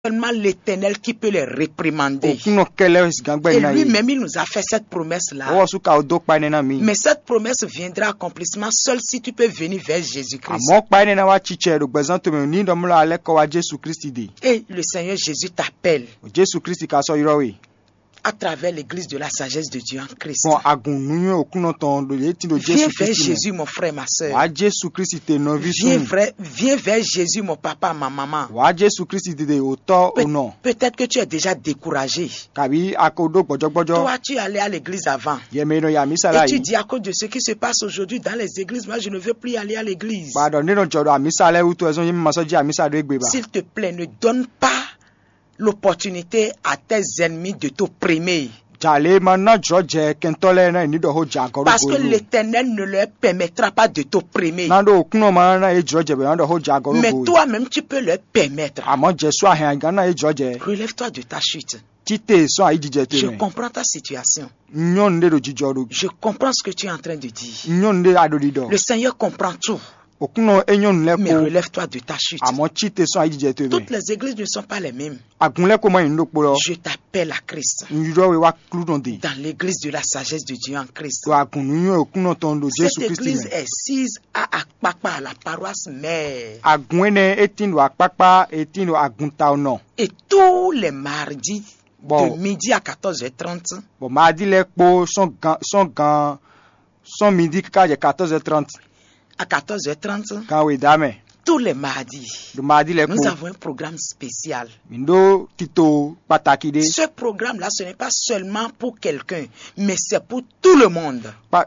seulement l'éternel qui peut les réprimander. òkúnà kẹlẹ gàngbẹ Et iná yìí lui-même, il nous a fait cette promesse-là. ọwọ́ sùkà odó pa ẹni náà mi Mais cette promesse viendra à accomplissement seul si tu peux venir vers Jésus-Christ. àmọ́ pa ẹni náà wá tsitsẹ rògbẹ̀sán tómi ní ìdánmúlò alẹ́ kọ́ wa jésù kristi dè Et le Seigneur Jésus t'appelle jésù kristi ká sọ irọ́ wẹ̀ à travers l'église de la sagesse de Dieu en Christ. fún agùnnúyún òkúnà tán lòye tí lo Viens jésù vers kristi mọ̀ Jésus, mon frère, ma soeur. wàá jésù kristi tè nọví Viens, sùn vrai- viens vers Jésus, mon papa, ma maman. wàá jésù kristi dè òótọ́ Pe- ònà Peut-être que tu es déjà découragé. kàbí akodo gbọjọgbọjọ Toi, tu allais à l'église avant. yẹmẹ iná yàmi sálà Et tu yìí dis à cause de ce qui se passe aujourd'hui dans les églises, moi je ne veux plus aller à l'église. gbàdọ̀ nínú jọ̀dọ̀ àmísàlẹ̀ wútu ẹ̀sán yìí mímọ́ sọ́jí àmísàlẹ̀ égbè bá S'il te plaît, ne donne pas l'opportunité à tes ennemis de t'opprimer. jàlẹ̀ máa ná jọ jẹ kẹntọ́lẹ̀ náà nídọ̀ọ́ jà gọ́rọ́ Parce que gbòòrò l'éternel ne leur permettra pas de t'opprimer. nando òkúnà máa ná ejò jẹ bẹ̀rẹ̀ nídọ̀ọ́ jà gọ́rọ́ Mais gbòòrò toi-même, tu peux leur permettre. àmọ́ jẹ̀sọ́ àhìn àgán náà ejò jẹ Relève-toi de ta chute. títẹ̀ sọ àyí jíjẹ Je tèmẹ̀ comprends ta situation. nyɔnu ɖe ɖo dzidzɔ ɖo Je comprends ce que tu es en train de dire. nyɔnu ɖe aɖoɖi Le ɖɔ Seigneur comprend tout. òkunɔ enyɔnu lɛ Mais ko relève-toi de ta chute. àmɔ tsite sɔn ayidze to Toutes mɛ les églises ne sont pas les mêmes. agun lɛ ko ma yin ɖo kpo lɔ Je t'appelle à Christ. nyuɖɔ we wa klu dɔn de Dans l'église de la sagesse de Dieu en Christ. to agun nu nyɔ òkunɔ tɔn do Cette jesu kristi église mɛ est sise à Akpakpa, à la paroisse mère. agun ene eti do akpakpa eti do agun ta nɔ Et tous les mardis, Bon. de midi à 14h30, bɔn maa di lɛ kpo sɔn gan sɔn gan sɔn midi kaka dze quatorze trente à 14h30, kan we da mɛ tous les mardis, do maa di lɛ nous kpo avons un programme spécial. mi do tito pataki de Ce programme-là, ce n'est pas seulement pour quelqu'un, mais c'est pour tout le monde. pa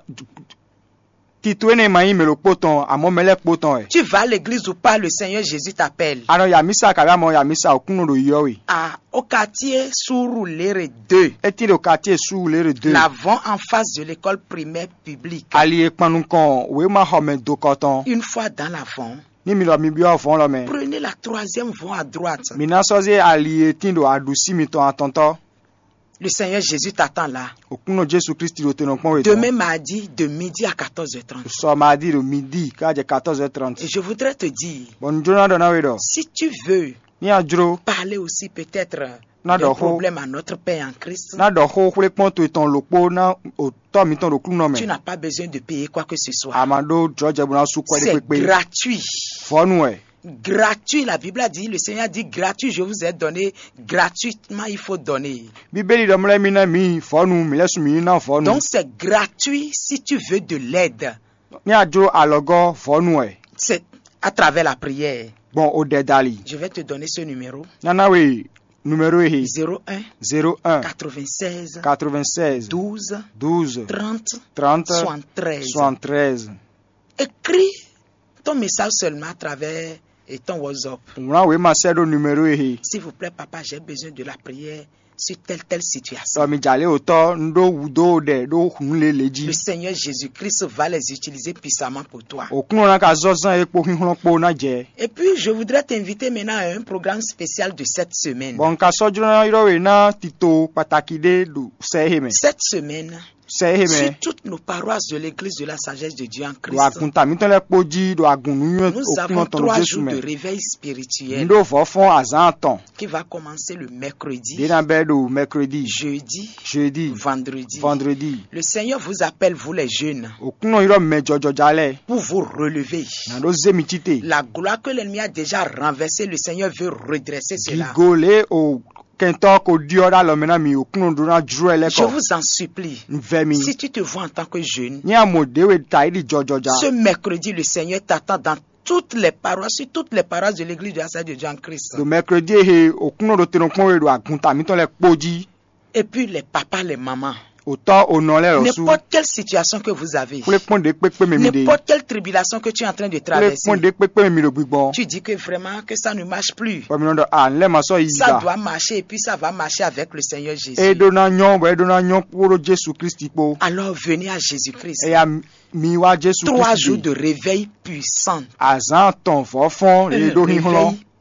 tito ene ma yin melo kpo tɔn àmɔ mɛlɛ kpo tɔn ɛ. Tu vas à l'église ou pas, le Seigneur Jésus t'appelle. anɔ yamisa kabi amɔ yamisa okunu do yɔwe À, au quartier Souroulere 2, eti do quartier su le re de l'avant en face de l'école primaire publique. ali ekpanu kan o ma xɔme do kɔtɔn Une fois dans l'avant, ni mi lɔ mi biɔ fɔn lɔ mɛ prenez la troisième voie à droite. mina sɔze ali eti do aɖusi mi tɔn atɔntɔ Le Seigneur Jésus t'attend là. okunu jesu kristi do tenɔ kpɔn Demain wetɔ mardi, de midi à 14h30. sɔmadi do midi k'adze quatorze trente Et je voudrais te dire, bɔn nudrona dɔ na we dɔ si tu veux ni adzro parler aussi peut-être Na d'un dɔ xo. problème à notre Père en Christ, na dɔ xo xlẽ kpɔn to etɔn lokpo na o tɔ mi tɔn do kunu nɔ tu mɛ n'as pas besoin de payer quoi que ce soit. ama do dzɔdze bona su kɔ de C'est kpekpe gratuit. fɔnu ɛ Gratuit, la Bible a dit, le Seigneur a dit gratuit, je vous ai donné, gratuitement il faut donner. bíbélì dɔ mlɛ mi na mi fɔnu mi lɛ su mi na fɔnu Donc c'est gratuit si tu veux de l'aide. ni adzro alɔgɔ fɔnu ɛ. C'est à travers la prière. Bon, o de dali. Je vais te donner ce numéro. Nanawe, numéro est 01 01 96 96 12 12 30 30 73. 73. Écris ton message seulement à travers et ton WhatsApp. Muna we ma sedo numéro est S'il vous plaît, papa, j'ai besoin de la prière sur telle telle situation. So mi jale oto ndo wudo de do hunle Le leji. Seigneur Jésus-Christ va les utiliser puissamment pour toi. Okuno na ka zozan ekpo hinhun po na je. Et puis, je voudrais t'inviter maintenant à un programme spécial de cette semaine. Bon ka sojuro na iro we na tito pataki de du sehe me. Cette semaine, Sehe sur me. toutes nos paroisses de l'église de la sagesse de Dieu en Do Christ, akunta mi ton le poji do agunu yun nous avons okuno ton trois Jesu jours de me. réveil spirituel Ndo fofon azan ton. qui va commencer le mercredi, De na be do mercredi, jeudi, jeudi, vendredi. vendredi. Le Seigneur vous appelle, vous les jeunes, Okuno iro me jojo jale. pour vous relever. Na do zemi tite. La gloire que l'ennemi a déjà renversée, le Seigneur veut redresser cela. gigole o kɛntɔ ko diɔra lɔmina mi o kunu donna juru ɛlɛ Je kɔ vous en supplie, nfɛ mi si tu te vois en tant que jeune, ní amodewe ta yi di jɔjɔja ce mercredi, le Seigneur t'attend dans toutes les paroisses, sur toutes les paroisses de l'église de la Sainte de Dieu en Christ. do mɛkredi ehe o kunu do tenu kpɔn we do agunta mi tɔ lɛ kpodzi Et puis les papas, les mamans, o tɔ o nɔ lɛ lɔsu n'importe quelle situation que vous avez, kple kpɔn de kpekpe mi mi de n'importe quelle tribulation que tu es en train de kple traverser, kpɔn de kpekpe mi mi do gbigbɔ tu dis que vraiment que ça ne marche plus. fɔmi dɔ a nlɛ ma sɔ yi Ça ga doit marcher et puis ça va marcher avec le Seigneur Jésus. e do na nyɔ bɔ e do na nyɔ kporo jesu kristi kpo Alors venez à Jésus-Christ. eya mi wa jesu Trois jours kristi de de réveil puissant. azan tɔn fɔfɔn Un le do hihlɔ réveil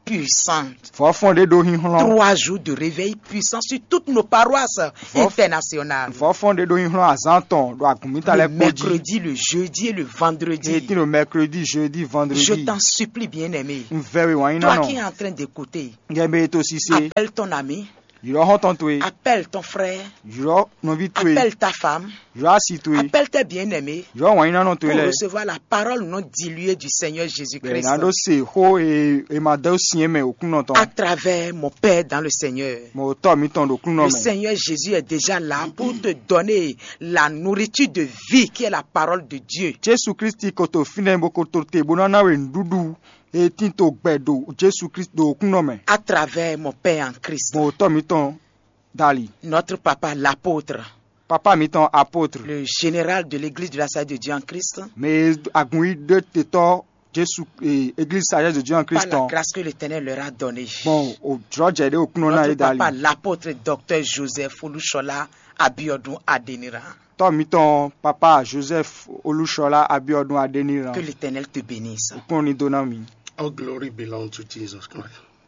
puissante. fɔfɔn de do hihlɔn Trois jours de réveil puissant sur toutes nos paroisses internationales. fɔfɔn de do hihlɔn azãtɔn do agumita Le lɛ kpodzi mercredi, le jeudi et le vendredi. eti le mercredi jeudi Je vendredi t'en supplie, bien-aimé. nvɛri wɔnyi Toi qui es nɔnɔ en train d'écouter, ngɛmɛ eto sise appelle ton ami, yurɔ hɔntɔn to ye appelle ton frère, yurɔ nɔvi to ye appelle ta femme, yurɔ asi to ye appelle tes bien-aimés yurɔ wɔnyi nɔnɔ to pour ye lɛ recevoir la parole non diluée du Seigneur Jésus-Christ gbɛna do se ho e emadewo siɛ mɛ okunɔ à tɔn travers mon Père dans le Seigneur. mɛ o tɔ mi tɔn do kunɔ Le mɛ Seigneur Jésus est déjà là pour te donner la nourriture de vie qui est la parole de Dieu. jesu kristi koto finɛ bo koto te bonana we nuɖuɖu eti to gbɛ do jesu kristi do kunɔ mɛ À travers mon Père en Christ. mɛ o tɔ mi tɔn dali Notre papa, l'apôtre, papa mi tɔn apôtre le général de l'église de la Salle de Dieu en Christ, mɛ agunyi de te tɔ jesu eh, église sagesse de dieu en par christ la tɔn grâce que l'Éternel leur a donnée. bon o drɔdze de o kunɔ na Notre ye dali papa, l'apôtre docteur Joseph Olushola Abiodun Adenira. tɔ mi tɔn papa joseph olusola abiodun adeniran Que l'Éternel te bénisse. o kun ni donna mi. All glory belongs to Jesus Christ.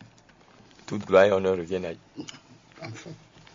Toute gloire et honneur reviennent à And for-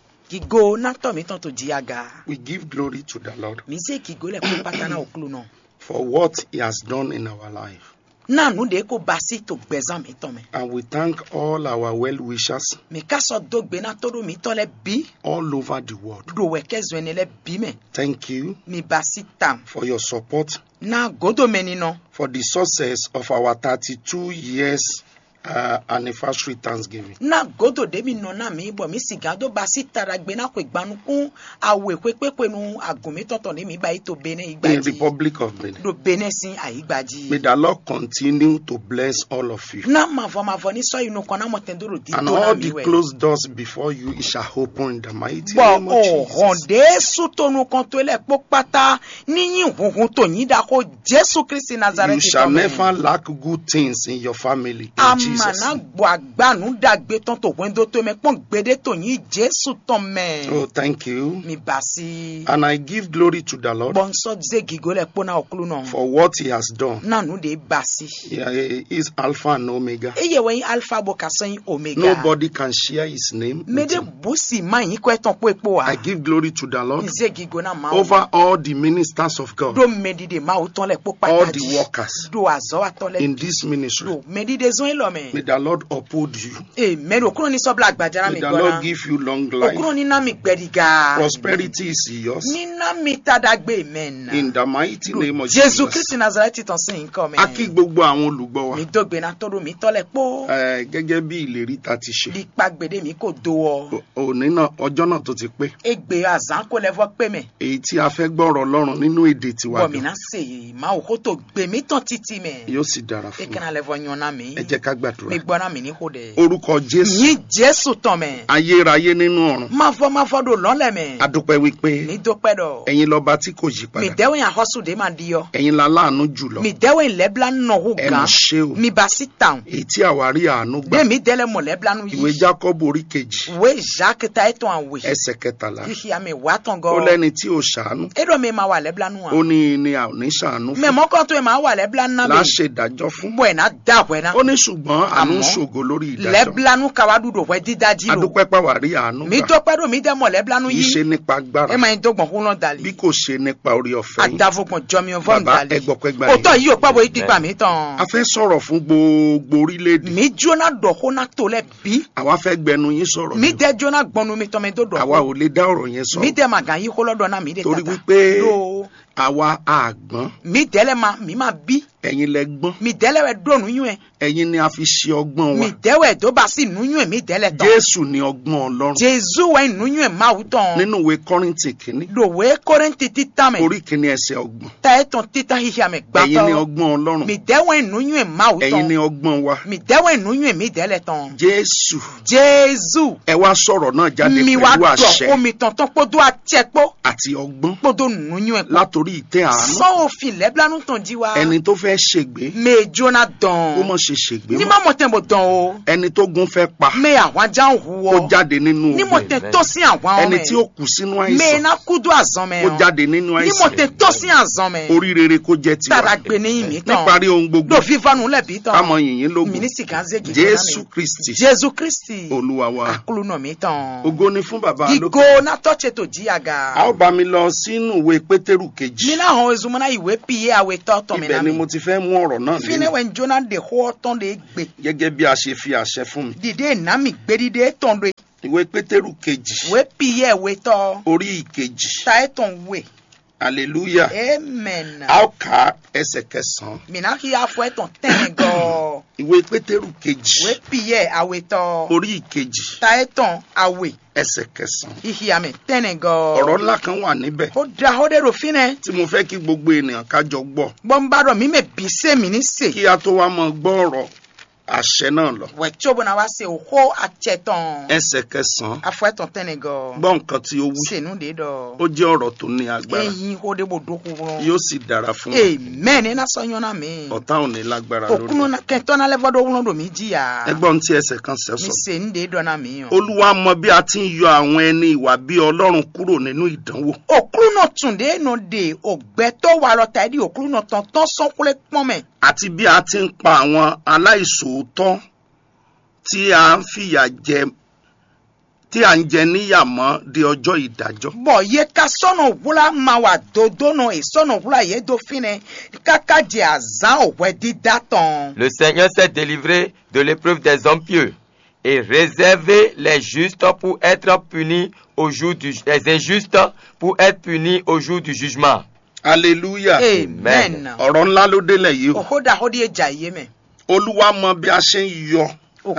Kigo na tɔ mi tɔn to diaga. We give glory to the Lord Mi se kigo le ko patana okulu nɔ. for what He has done in our life. Na nu de ko basi to gbɛzan mi tɔn mɛ. And we thank all our well wishers Mi ka sɔ do gbe na to do mi tɔ lɛ bi. all over the world. Do wɛ kɛ zɔn ne lɛ bi mɛ. Thank you Mi basi tam. for your support Na godo mɛ ni nɔ. for the success of our 32 years uh, anniversary Thanksgiving. na godo de mi nɔ na mi bɔ mi siga do basi tara gbe na ko igbanu kun awo ekpekpe nu agunmi tɔtɔ ne mi ba yi to bene In igbaji Republic of Benin. do bene si May ayigbaji the Lord continue to bless all of you. na mavɔ mavɔ ni sɔ inu kɔn na mɔ tɛn do do di And to na all mi the wɛ closed doors before you, it shall open in the mighty bɔn name of Jesus. ɔhɔn de sutonu kan to lɛ kpɔ kpata ni yin huhun to yin da ko jesu kristi You nazareti shall never tɔmɛ lack good things in your family. In ama Jesus. na gbɔ agbanu dagbe tɔn to wendo to mɛ kpɔn gbede to yin jesu tɔmɛ Oh, thank you. mi basi. And I give glory to the Lord bɔnsɔ ze gigo le kpona okulu nɔ for what He has done. nanu de basi Yeah, He is Alpha and Omega. eye wɔ yin alpha bo ka sɛn omega Nobody can share His name. me with de him. busi ma yin kɔ etɔn kpo ekpo wa I give glory to the Lord nze gigo na ma over all the ministers of God, do medi de ma o tɔn le kpo all pata the di workers do azɔ wa tɔn in le this ministry. do medi de zɔn lɔ May mɛ the Lord uphold you. ee mɛri okuro ni sɔbila agbadara May mi the gbɔna Lord give you long okuro life. ni na mi gbɛdiga Prosperity is yours. ni na mi tadagbe mɛ In na the mighty name of jesu Jesus. kristi nazareti tɔn si nkɔ A kí mɛ gbogbo àwọn olùgbọ́ wa. mi dogbe na tɔdo mi tɔ le kpo. Eh, Gẹ́gẹ́ bí ìlérí ta ti ṣe. lípa gbèdé mi kò do ọ O- Òní náà ọjọ́ náà tó ti pé. egbe azan kò lẹfọ pé mẹ Èyí tí a fẹ́ gbọ́rọ̀ Ọlọ́run nínú èdè tiwa bọmi gan. náà ṣe máa wò kó tó gbé mi tán títí mẹ Yóò sì dára fún wa. ekana lẹfọ yanna mi Ẹ jẹ́ ká gbàdúrà. mi gbọ́ná mi ní kó dẹ. Orúkọ Jésù. yín jésù tán mẹ Ayérayé nínú ọ̀run. máa fọ máa fọ do lọ́lẹ̀ mẹ A dúpẹ́ wípé mi dópẹ́ dọ̀ ẹ̀yin lọ́ba tí kò yí mi padà. dẹ́wọ̀ yẹn àhọ́sùdé máa di yọ Ẹ̀yin la láàánú jùlọ. mi dẹ́wọ̀ yẹn lẹ́bla nọ̀hún Ẹ gan mà ṣe o. mi bá sí tàn Èyí tí àwa rí àánú gbà. dé mi dẹ́lẹ̀ mọ̀ lẹ́bla nu Ìwé yìí Jákọ́bù orí kejì. wé jacques ta ẹ̀ tán àwẹ̀ Ẹsẹ̀ kẹtàlá. yíyá mi wà tán Ó gan lẹ́ni tí ò ṣàánú. eɖɔ mi ma wà lẹ́bla nu Ó wa ní ni a ò ní ṣàánú mẹ fún. mọ́kàn tó yẹ máa wà lẹ́bla nu na mi. Láṣẹ ìdájọ́ fún. bɔ na da wɛ na Ó ní ṣùgbọ́n àánú ń Àmọ́, ṣògo lórí ìdájọ́. lɛbilanu kawa du do wɛ didaji A lo dúpẹ́ pàwà rí àánú mi gbà. dɔpɛ do mi dɛ mɔ lɛbilanu Kì í ṣe yi nípa agbára. e ma ɲi dɔgbɔn kunlɔ Bí dali kò ṣe nípa orí ọ̀fẹ́ yín. adafogbɔn jɔnmiɔ fɔm Bàbá, dali ẹ gbọ́pẹ́ gbà o yín. tɔ yi o kpɛbɔ ikpikpa mi A tɔn fẹ́ sọ̀rọ̀ fún gbogbo orílẹ̀-èdè. mi jona dɔ ko na to lɛ bi Àwa fẹ́ gbẹnu yín sọ̀rọ̀ mi ni o. dɛ jona gbɔnu mi tɔn mi do Àwa dɔ ò lè dá ọ̀rọ̀ yẹn mi sọ̀rọ̀. dɛ ma gan yi kolɔ dɔ na mi de Torí tata wípé do àwa àgbọ́n. mi dɛlɛ ma mi ma bi Ẹ̀yin lẹ gbọ́n. mi dɛlɛ wɛ do nuyuɛ Ẹ̀yin ni a fi ṣe ọgbọ́n wa. mi dɛwɛ do ba si nuyuɛ mi dɛlɛ tɔn Jésù ni ọgbọ́n Ọlọ́run. jesu wɛ nuyuɛ mawu tɔn Nínú ìwé Kọ́ríńtì kìíní. do wɛ kɔrɛnti titan mɛ. Orí kìíní ẹsẹ̀ ọgbọ̀n. ta etɔn tita hihia me Ẹ̀yin ni gbãtɔ ọgbọ́n Ọlọ́run. mi dɛwɔn nunyuɛ mawu Ẹ̀yin ni tɔn ọgbọ́n wa. mi dɛwɔn nunyuɛ mi dɛlɛ tɔn Jésù. jesu Ẹ wá sọ̀rọ̀ náà jáde mi wa pẹ̀lú dɔ àṣẹ omi tɔntɔn kpodo atiɛ kpo àti ọgbọ́n kpodo nunyuɛ kpo látòrí látòrí ìtẹ́ àánú sọ òfin lẹ́bílánú tàn jí wa ẹni tó fẹ́ ṣègbé mẹ jóná dán kó mọ̀ ṣe ṣègbé ní mọ́ má mọ̀ tẹ̀ bọ̀ dán o ẹni tó gun fẹ́ pa mẹ àwọn ajá ń hu kó ọ jáde nínú ní ogun mọ̀ tẹ̀ tó sí àwọn ẹni ọmọ tí ó kù sínú mẹ àìsàn iná kúdú àzán mẹ kó jáde nínú ní mọ̀ àìsàn tẹ̀ tó sí àzán mẹ orí rere kó jẹ́ tàrà tiwa gbé ní ìmí tán níparí ohun gbogbo lò fífanu lẹ́bí tán kámọ yìnyín lógun mínísì kan ṣe gidi jésù kristi jésù kristi olúwa wa akulu nà mí tán ògo ni fún bàbá lókè gigo natọ́tse tó jí àga a ó bá mi lọ sínú ìwé pétérù kejì mi náà hàn ezumuna ìwé piye àwẹ̀ tọ́tọ̀ mi ibẹ̀ náà ni mi mo ti fẹ́ mú ọ̀rọ̀ náà fínẹ́ lé wẹ̀ njona de hó tán de gbé gẹ́gẹ́ bí a ṣe fi àṣẹ fún mi dìde ìnámi gbédìde tán de ìwé pétérù kejì ìwé piye ìwé tọ́ orí ìkejì ta ẹ̀ tán wẹ̀ hallelujah amen a ó kà á ẹsẹ̀ kẹsàn-án mina kí afọ ẹ̀ tán tẹ́lẹ̀ gan ìwé pétérù kejì ìwé piye àwẹ̀ tọ́ orí ìkejì ta ẹ̀ tán àwẹ̀ ẹsẹ̀ kẹsàn-án ìhìyàmẹ̀ tẹ́lẹ̀ gan ọ̀rọ̀ ńlá kan wà níbẹ̀ ó da ó dẹ̀ ro fínẹ́ tí mo fẹ́ kí gbogbo ènìyàn ká jọ gbọ́ bọ́ńbàdàn mi mẹ́ bí sẹ́mi ní sè. kí a tó wá mọ gbọ́ ọ̀rọ̀ àṣẹ náà lọ wẹ̀tí bọ́nà wá se òhó àtsẹ̀tàn ẹsẹ̀ kẹsàn-án afọ́ẹ̀tàn tẹ́nẹ̀ gan gbọ́ nǹkan tí ó wí sènú de dọ̀ ó jẹ́ ọ̀rọ̀ tó ní agbára eyín ó de bò dókú wọn. yóò sì dára fún wa amen iná sọyún náà mi ọ̀tá ò ní lágbára lórí òkúnnú kẹtọ́ náà lẹ́fọ́dọ̀ wúlọ́ dò mí jìyà ẹgbọ́n tí ẹsẹ̀ kan ṣẹ mi sọ sènú de dọ̀ náà mi yàn. olúwa mọ bí a ti ń yọ àwọn ẹni ìwà bí ọlọ́run kúrò nínú ìdánwò òkúrú náà tún de nù de ògbẹ́tọ́ wà lọ́ta ẹ̀dí òkúrú náà tán tán sọ́kúlẹ̀ pọ́nmẹ̀. àti bí a ti ń pa àwọn aláìṣòótọ́ tí a ń fìyà jẹ tí a ń jẹ níyà mọ́ di ọjọ́ ìdájọ́ bɔn ye ka sɔnɔ wula ma wa dodo nɔ esɔnɔ wula ye do finɛ kaka di azan òwɛ dida tɔn. Le Seigneur s'est délivré de l'épreuve des hommes pieux et réservé les justes pour être punis au jour du les injustes pour être punis au jour du jugement. hallelujah amen. ọ̀rọ̀ ńlá ló délẹ̀ yìí o òhó da ó di ejà yé mɛ. olúwa mọ bí a ṣe ń yọ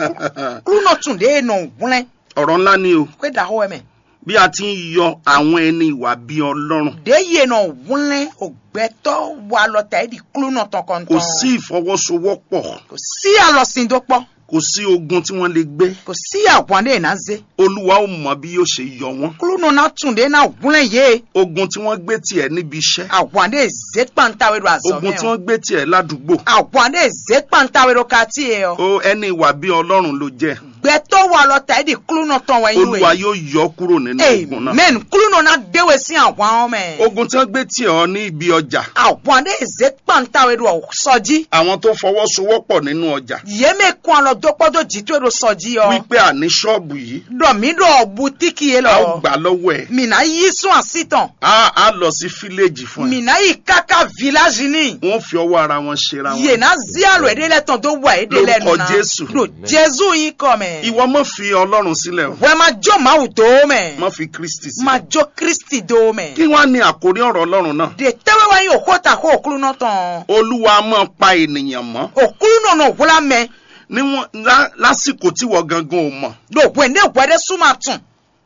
kúlúnà tún de nɔ wúlẹ̀ ọ̀rọ̀ ńlá ni o kó da ó mɛ. bí a ti ń yọ àwọn ẹni ìwà bí ọlọ́run de yé nɔ wúlẹ̀ ògbẹ́tọ́ wà lọ́ta ẹ̀ di kúlúnà tán kọ́ntɔn. kò sí ìfọwọ́sowọ́pọ̀ kò sí àlọ́sìn tó pọ̀ kò sí ogun tí wọ́n lè gbé kò sí àwọn de náà zé. olúwa ò mọ bí yóò ṣe yọ wọ́n kúlúnà náà tún de náà wúlẹ̀ yé. ogun tí wọ́n gbé tiẹ̀ níbi iṣẹ́ àwọn de zé kpàntàwé do azɔ ogun mɛ tí o. wọ́n gbé tiẹ̀ ládùúgbò àwọn de zé kpàntàwé do kàtí yẹ o. ó ẹni ìwà bí ọlọ́run ló jẹ́ gbẹtọ wà lọta ẹdi kúlúnà tán wọ inú olúwa ẹ yóò yọ kúrò nínú ogun náà amen kúlúnà náà déwé sí àwọn ọmọ ẹ ogun tí wọ́n gbé tiẹ̀ ọ ní ibi ọjà àwọn adé ẹzẹ pàǹtàwé do sọjí àwọn tó fọwọ́sowọ́pọ̀ nínú ọjà yémè kún ọlọ dọpọdọ jìtú èdò sọjí ọ wípé àní ṣọ́ọ̀bù yìí dọmí dọ butíkì yé a ó lọ gbà lọ́wọ́ ẹ̀ mìnà yí sún àsìtàn á á lọ sí fíléèjì fún ẹ mìnà yí káká village ní wọ́n fi ọwọ́ ara wọn ṣera wọn yéna zíàlù èdè lẹtàn tó wà èdè Lórúkọ lẹnu náà Jésù. do jésù yín kọ mẹ ìwọ mọ̀ fi ọlọ́run sílẹ̀ o wẹ́ẹ́ máa jọ máa tó mẹ mọ̀ fi kristi máa sílẹ̀ jọ kristi tó mẹ kí wọ́n á ní àkórí ọ̀rọ̀ ọlọ́run náà de tẹ́wẹ́ wáyé òkúta kó òkúlùnà tán. olúwa máa pa ènìyàn mọ́ okulu nɔnɔ wula mɛ níwọ̀n lá- lásìkò tí wọ́n gangan ò mọ̀ do wende wɛrɛ suma tun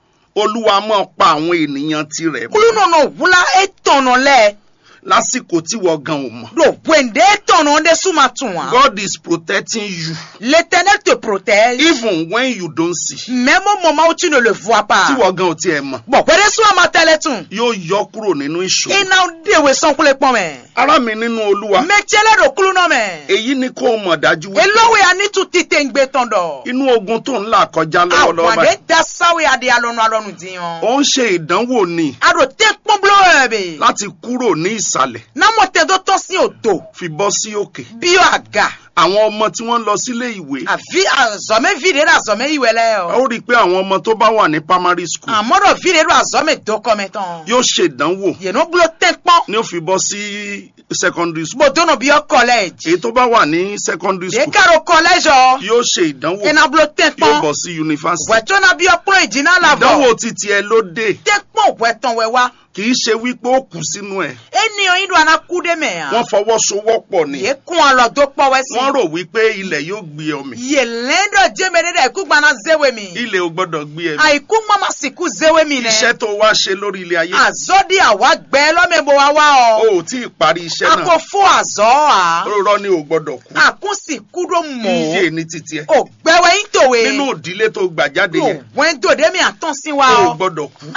olúwa máa pa àwọn ènìyàn tirẹ̀ kulu mọ́ nɔnɔ wula etɔnɔ lɛ lásìkò tí wọ́n gan ò mọ̀ do wende etɔnɔ de suma tun wa God is protecting you l'éternel te protège even when you don't see même au moment où tu ne le vois tí pas wọ́n gan ò tiẹ̀ mọ̀ bɔn wɛrɛ suma ma tɛlɛ tun yóò yọ kúrò nínú ìṣòro ina dewe sɔnkule kpɔn mɛ ará mi nínú olúwa mɛ tiɛlɛ do kulu nɔ mɛ èyí ni kó o mọ̀ dájú wípé elowe ani tu tite ŋgbe tɔn dɔ inú ogun tó ń là kọjá lọ́wọ́lọ́wọ́ awande báyìí da sawe adi alɔnu alɔnu diyan ó ń ṣe ìdánwò ni ado te kpɔnblo yɛ be láti kúrò ní ìsàlẹ̀ namɔ tɛ do tɔ si o do fi bọ́ sí òkè bio aga. àwọn ọmọ tí wọ́n lọ sílé ìwé àfi àzọmẹ vide rẹ àzọmẹ ìwẹ lẹ ó o rí i pé àwọn ọmọ tó bá wà ní primary school àmọdọ vide rẹ àzọmẹ dọkọmẹ tán yóò ṣèdánwò yẹnu bulo tẹ pọn ni ó fi bọ́ sí secondary school gbọdọnà bí ọ kọlẹẹjì èyí tó bá wà ní secondary school dekaro kọlẹjọ yóò ṣe ìdánwò ẹna bulo tẹ yóò pọn bọ̀ sí university wẹtọna bí ọkùnrin ìjìnà làbọ ìdánwò títí ẹ ló dé tẹ pọn wẹtàn wẹwa kì í ṣe wípé ó kù sínú ẹ̀ ènìyàn yìí do anakude mẹ wọ́n hàn fọwọ́sowọ́pọ̀ ni yẹ kún ọlọdọ pọwẹ sí wọ́n rò wípé ilẹ̀ yóò gbé ọmọ yẹ lẹńdọ jẹmẹdẹdẹ ikú gbaná zéwé mi ilẹ̀ ò gbọ́dọ̀ gbé ẹ àìkú mama sìkú zéwé mi nẹ iṣẹ́ tó wá ṣe lórí ilé ayé àzọdí àwa gbẹ lọmẹbọ wa wá o ọ ò tí ì parí iṣẹ́ akọ náà fún àzọ à. rọrọ ni ò gbọ́dọ̀ kú àkúnsì kúrò iye mọ́ ní títí ẹ ògbẹ́wẹ́ yín tòwe nínú ìdílé tó gbà jáde yẹn òwẹ́n dòde mi àtọ́sí wa o ò ọ gbọ́dọ̀ kú àdòná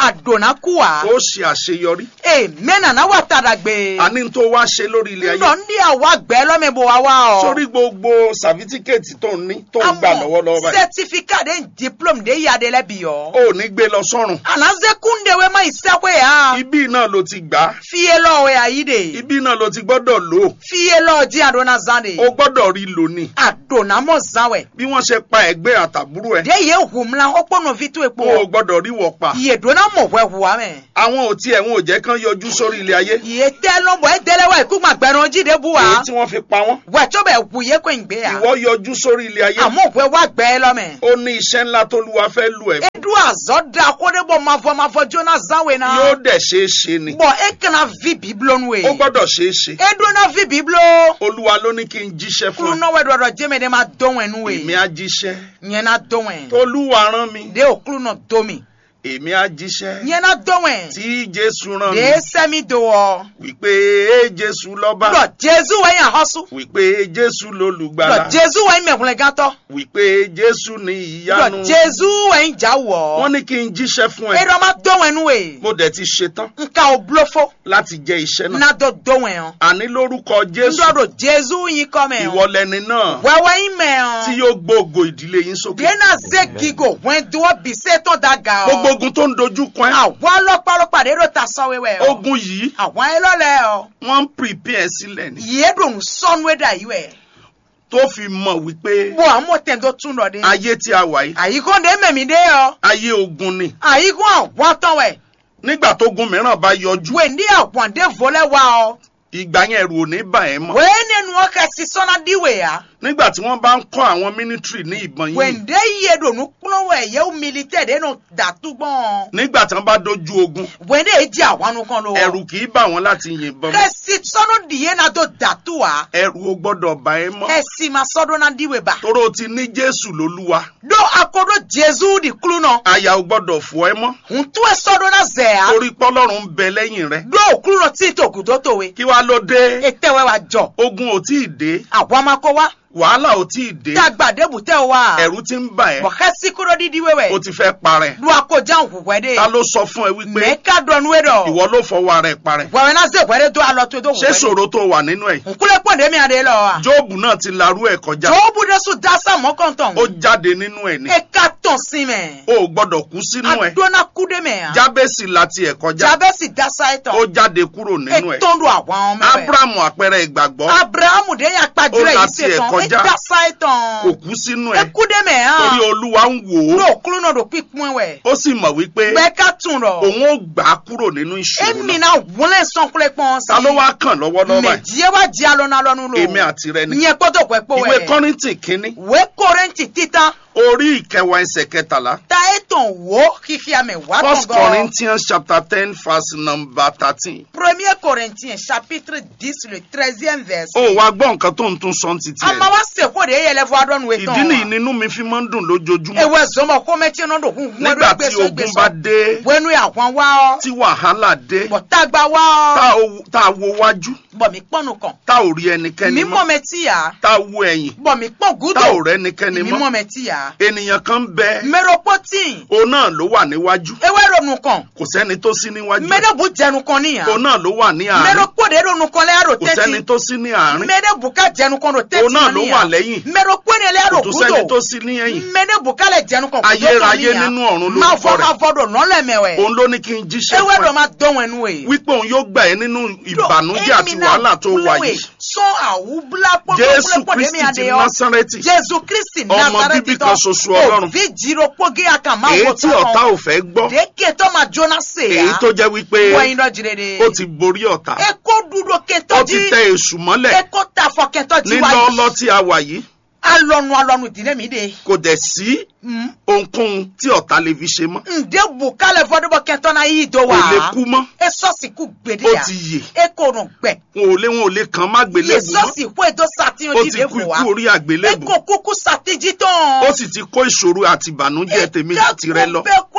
na kú wa ó ṣe àṣeyọrí amen na wa tàdàgbé àní tó wá ṣe lórí ilé ayé ńlọ ní àwa gbẹ lọ́mọ bò wá wá ọ. sórí gbogbo sàfítíkẹ́ẹ̀tì tó ń ní tó ń gbà lọ́wọ́lọ́wọ́ báyìí certificate de diplôme de yade lẹ bi yọ. ó ní gbé lọ sọ́run anaze kunde we ma isakwe ya. ibí náà ló ti gbà á fiye lọ we ayi de. ibí náà ló ti gbọ́dọ̀ lò ó fiye lọ di adona zan de. ó gbọ́dọ̀ rí lò ní adona mọ zan wẹ. bí wọ́n ṣe pa ẹ̀gbẹ́ àtàbúrò ẹ̀ de ye humla o kpọnọ fi to epo. ó gbọ́dọ̀ rí wọ̀ pa iye dona mọ wẹ hùwà mẹ. àwọn ò tiẹ̀ wọn ò jẹ́ kán yọjú sórí ilé ayé iye tẹ lọbọ ẹ dẹlẹ wa ikú ma gbẹrun jíde bu èyí wa. tí wọ́n fi pa wọ́n wẹ tó bẹ wù yẹ kó ń gbé ya. ìwọ yọjú sórí ilé ayé àmọ́ òwe wa gbẹ lọ́mẹ. ó ní iṣẹ́ ńlá tólúwa fẹ́ lù ẹ̀ fún. edu azɔ da ko de bɔ mafɔ mafɔ jona zanwe na. yóò dẹ̀ ṣeé ṣe ni bɔn e kana vi biblo nu ye. ó gbọ́dọ̀ ṣeé ṣe edu na vi biblo. olúwa ló ní kí n jíṣẹ́ fún ẹ kulunɔwɛ dɔdɔ jɛmɛ de ma dɔwɛ nu èmi ye. á jíṣẹ́ nyɛna dɔwɛ. tolúwa rán mi de o kulunɔ domi. èmi á jíṣẹ́ nyɛna dɔwɛ. tí jésù rán mi de sɛmi do wɔ. wípé ee jésù lọ́ba lɔ jesu wɛ yan hɔsu. wípé jésù lolùgbàlà lɔ jesu wɛ mɛkulɛ gãtɔ. wípé jésù ní ìyanu lɔ jesu wɛ ja wọ́n wɔ. ní kí n jíṣẹ́ fún ẹ eɖɔ ma dɔwɛ nu ye. mo dẹ̀ ti ṣetán nka o blofo. láti jẹ iṣẹ́ náà na dɔ dɔwɛ yɔ. àní lórúkọ jésù ndɔdo jesu yin kɔmɛ ìwọ yɔ. lẹni náà wɛwɛ yin mɛ tí yɔ. yóò gbóògò ìdílé yín sókè dena ze gigo wɛn do bise tɔ da ga gbogbo ɔ. ogun tó ń dojú kan ẹ́ àwọn ọlọ́pàá de do ta sɔwe wɛ ɔ. ogun yìí àwọn ẹlọ́lẹ̀ ɔ. wọ́n ń prepare sílẹ̀ ni yìí dùn sɔnu da yi wɛ. tó fi mọ̀ wípé bɔn àmọ́ tẹ̀ tó tún dɔ de. ayé tí a wà yìí àyíkó de mẹ̀mí de yɔ. ayé ogun ni àyíkó àwọn tán wẹ̀. nígbà tó gun mìíràn bá yọjú wẹ̀ndí àwọn de volẹ̀ wa ɔ. ìgbà yẹn ẹ̀rù ò ní bà ẹ́ mọ́ wẹ́ẹ́ nínú ọkẹ́ sísọ́nà díwẹ̀ ya. nígbà tí wọ́n bá ń kọ́ àwọn mínísítírì ní ìbọn yìí wẹ̀ndé yìí dùn kúnlọ́wẹ̀ yẹ́wò militẹ̀ de nù dàtúgbọ̀n. nígbà tí wọ́n bá dojú ogun wẹ̀ndé yìí di àwọn anu kan lọ. ẹ̀rù kì í bà wọ́n láti yìnbọn mọ́ kẹ́sì sọ́nù dìé náà tó dàtú wa. ẹ̀rù ò gbọ́dọ̀ bà ẹ́ mọ́ ẹ̀sì máa sọ́dún náà díwẹ̀ bá. toró o ti ní jésù lólúwa do akodo jesu di kulu nɔ. àyà ò gbọ́dọ̀ fọ́ ẹ́ mọ́ ŋutu esɔdo na zɛya. torí pọ́lọ́run ń bẹ lẹ́yìn rẹ do okulu nɔ ti to kudo to we. kí wá ló dé etewɛ wa jɔ. ogun ò tí ì dé awamako wa. wàhálà ò tí ì dé tagbade butɛ wa. ẹ̀rù ti ń bà ẹ́ bɔkɛ sikuro didi o wewɛ. ti fẹ́ parẹ́ do akojan huwɛ de. ta ló sọ fún ẹ wípé mɛ ka dɔnuwe dɔ. ìwọ ló fọwọ́ ara ẹ̀ parẹ́ wɛwɛ na ze wɛrɛ do alɔ to do ṣé huwɛ de. ṣòro tó wà nínú ẹ̀ nkule kpɔnde mi ade lɔ wa. jóòbù náà ti larú ẹ̀ kọjá jobu de su dasa mɔkɔntɔn. ó jáde nínú ẹ̀ ni e ka tɔn si mɛ. o ò gbọ́dọ̀ kú sínú ẹ̀ adona kude mɛ yan. jábẹ́sì láti ẹ̀ kọjá jabɛsi dasa ye ó tɔn. jáde kúrò nínú ẹ̀ etɔn do àwọn mɛwɛ. abrahamu àpẹẹrẹ ìgbàgbọ́ abrahamu de ya kpajulẹ Ó yìí láti ẹ̀ ṣe tán kọjá. e dasa ye kò tán kú sínú ẹ̀ eku de mẹ torí hàn olúwa ń wò ó n'o kulu náà do pípín wẹ ó sì mọ̀ wípé bẹẹ ká tún rọ òun ó gbà á kúrò nínú ìṣòro emi náà na wọlé sọkulẹ pọn sí ta ló wá kàn lọ́wọ́lọ́wọ́ báyìí mẹjìẹ wa di alọna lọnu lo èmi àti rẹ ni nyẹ kpọtọ pẹ kpọ ìwé wẹ kọ́rìntì kínní wẹ kórèntì títan orí ìkẹwàá ẹsẹ̀ kẹtàlá ta ètò wo kíkí àmì wà first tọ̀gọ̀ corinthians chapter ten verse number thirteen premier corinthien chapitre dix le treizième verse ó wá gbọ́ nǹkan tó ń tún sọ ti tiẹ̀ ama wa sèkó de yẹlẹ fún adọ́nu wẹ tán ìdí nìyí nínú mi fi máa ń dùn lójoojúmọ́ ewé zọmọ kọ́mẹ́tì náà dò kún nígbà tí ogun bá dé wẹnu àwọn wa ọ. tí wàhálà dé bọ̀tàgbà wa tá ọ́ o- tá a wo wájú bọ̀ mí pọ́nù kan tá ò rí ẹnikẹ́ni mi mọ́ mọ́ mẹ́ tí yà tá a wo ẹ̀yìn bọ̀ mí pọ́n gúdò tá ò rẹ́nikẹ́ni mi mọ́ mọ́ mẹ́ tí yà ènìyàn kan ń bẹ mẹ́rọ̀pọ́tì òun náà ló wà níwájú ewé ronú kan kò sẹ́ni tó sí níwájú ẹ̀. mẹ́rẹ̀bù jẹnu kan níyà òun náà ló wà ní àárín mẹ́rọ̀pọ́dé ronú kan lẹ́yàrá kò sẹ́ni tẹ́tí tó sí ní àárín mẹ́rẹ̀bù ká jẹnu kan ro tẹ́tí òun náà ló wà lẹ́yìn mẹ́rọ̀pọ́dé lẹ́yàrá kò tún sẹ́ni tó gúdò sí ní ẹ̀yìn mẹ́rẹ̀bù ká lẹ̀ jẹnu kan Ayérayé nínú ọ̀run máa lórúkọ fọ́ rẹ̀. máa fọ́dọ̀ nọ́lẹ̀mẹ̀wẹ̀ òun ló ní kí n jíṣẹ́ ewé fún dọ̀ ẹ máa dọ́wọ̀n ẹnu ẹ̀ wípé òun yóò gbà ẹ́ nínú ìbànújẹ́ àti wàhálà tó wà yìí sọ́n àwùbúlá jésù kristi ti násárẹ́tì jésù kristi Ọmọ nazareti bíbí kan ṣoṣo Ọlọ́run. òbí jiro pógé àkàmá èyí wò tí ọ̀tá ò fẹ́ gbọ́ dékè tó máa jóná sè èyí ya tó jẹ́ wípé wọ́n iná jìrèdè ó ti borí ọ̀tá eko dúró kẹtọ́ ó ti jí tẹ èṣù mọ́lẹ̀ eko tafọ kẹtọ́ jí nínú wáyé ọlọ́ tí a wà yìí alọ́nu alọ́nu ìdílé mi de kò dẹ̀ sí ohunkóhun tí ọ̀tá lè fi ṣe mọ́ ǹdẹ́ bùkálẹ̀ fọdúbọ̀ kẹtọ́ náà yí ìdó wa kò lè kú mọ́ esọ́sì kú gbèdé ó ya ti yè eko rùn gbẹ wọn ò lé wọn ò lè kàn má gbélébùú mọ́ yesọ́sì kú èdò sàtìyàn ó ti dìde kú fún wa ikú orí àgbélébùú eko kúkú sàtìjì tán. ó sì ti kó ìṣòro àti ìbànújẹ́ tèmi àti rẹ lọ bẹ́ẹ̀ kúlẹ̀ pọ́n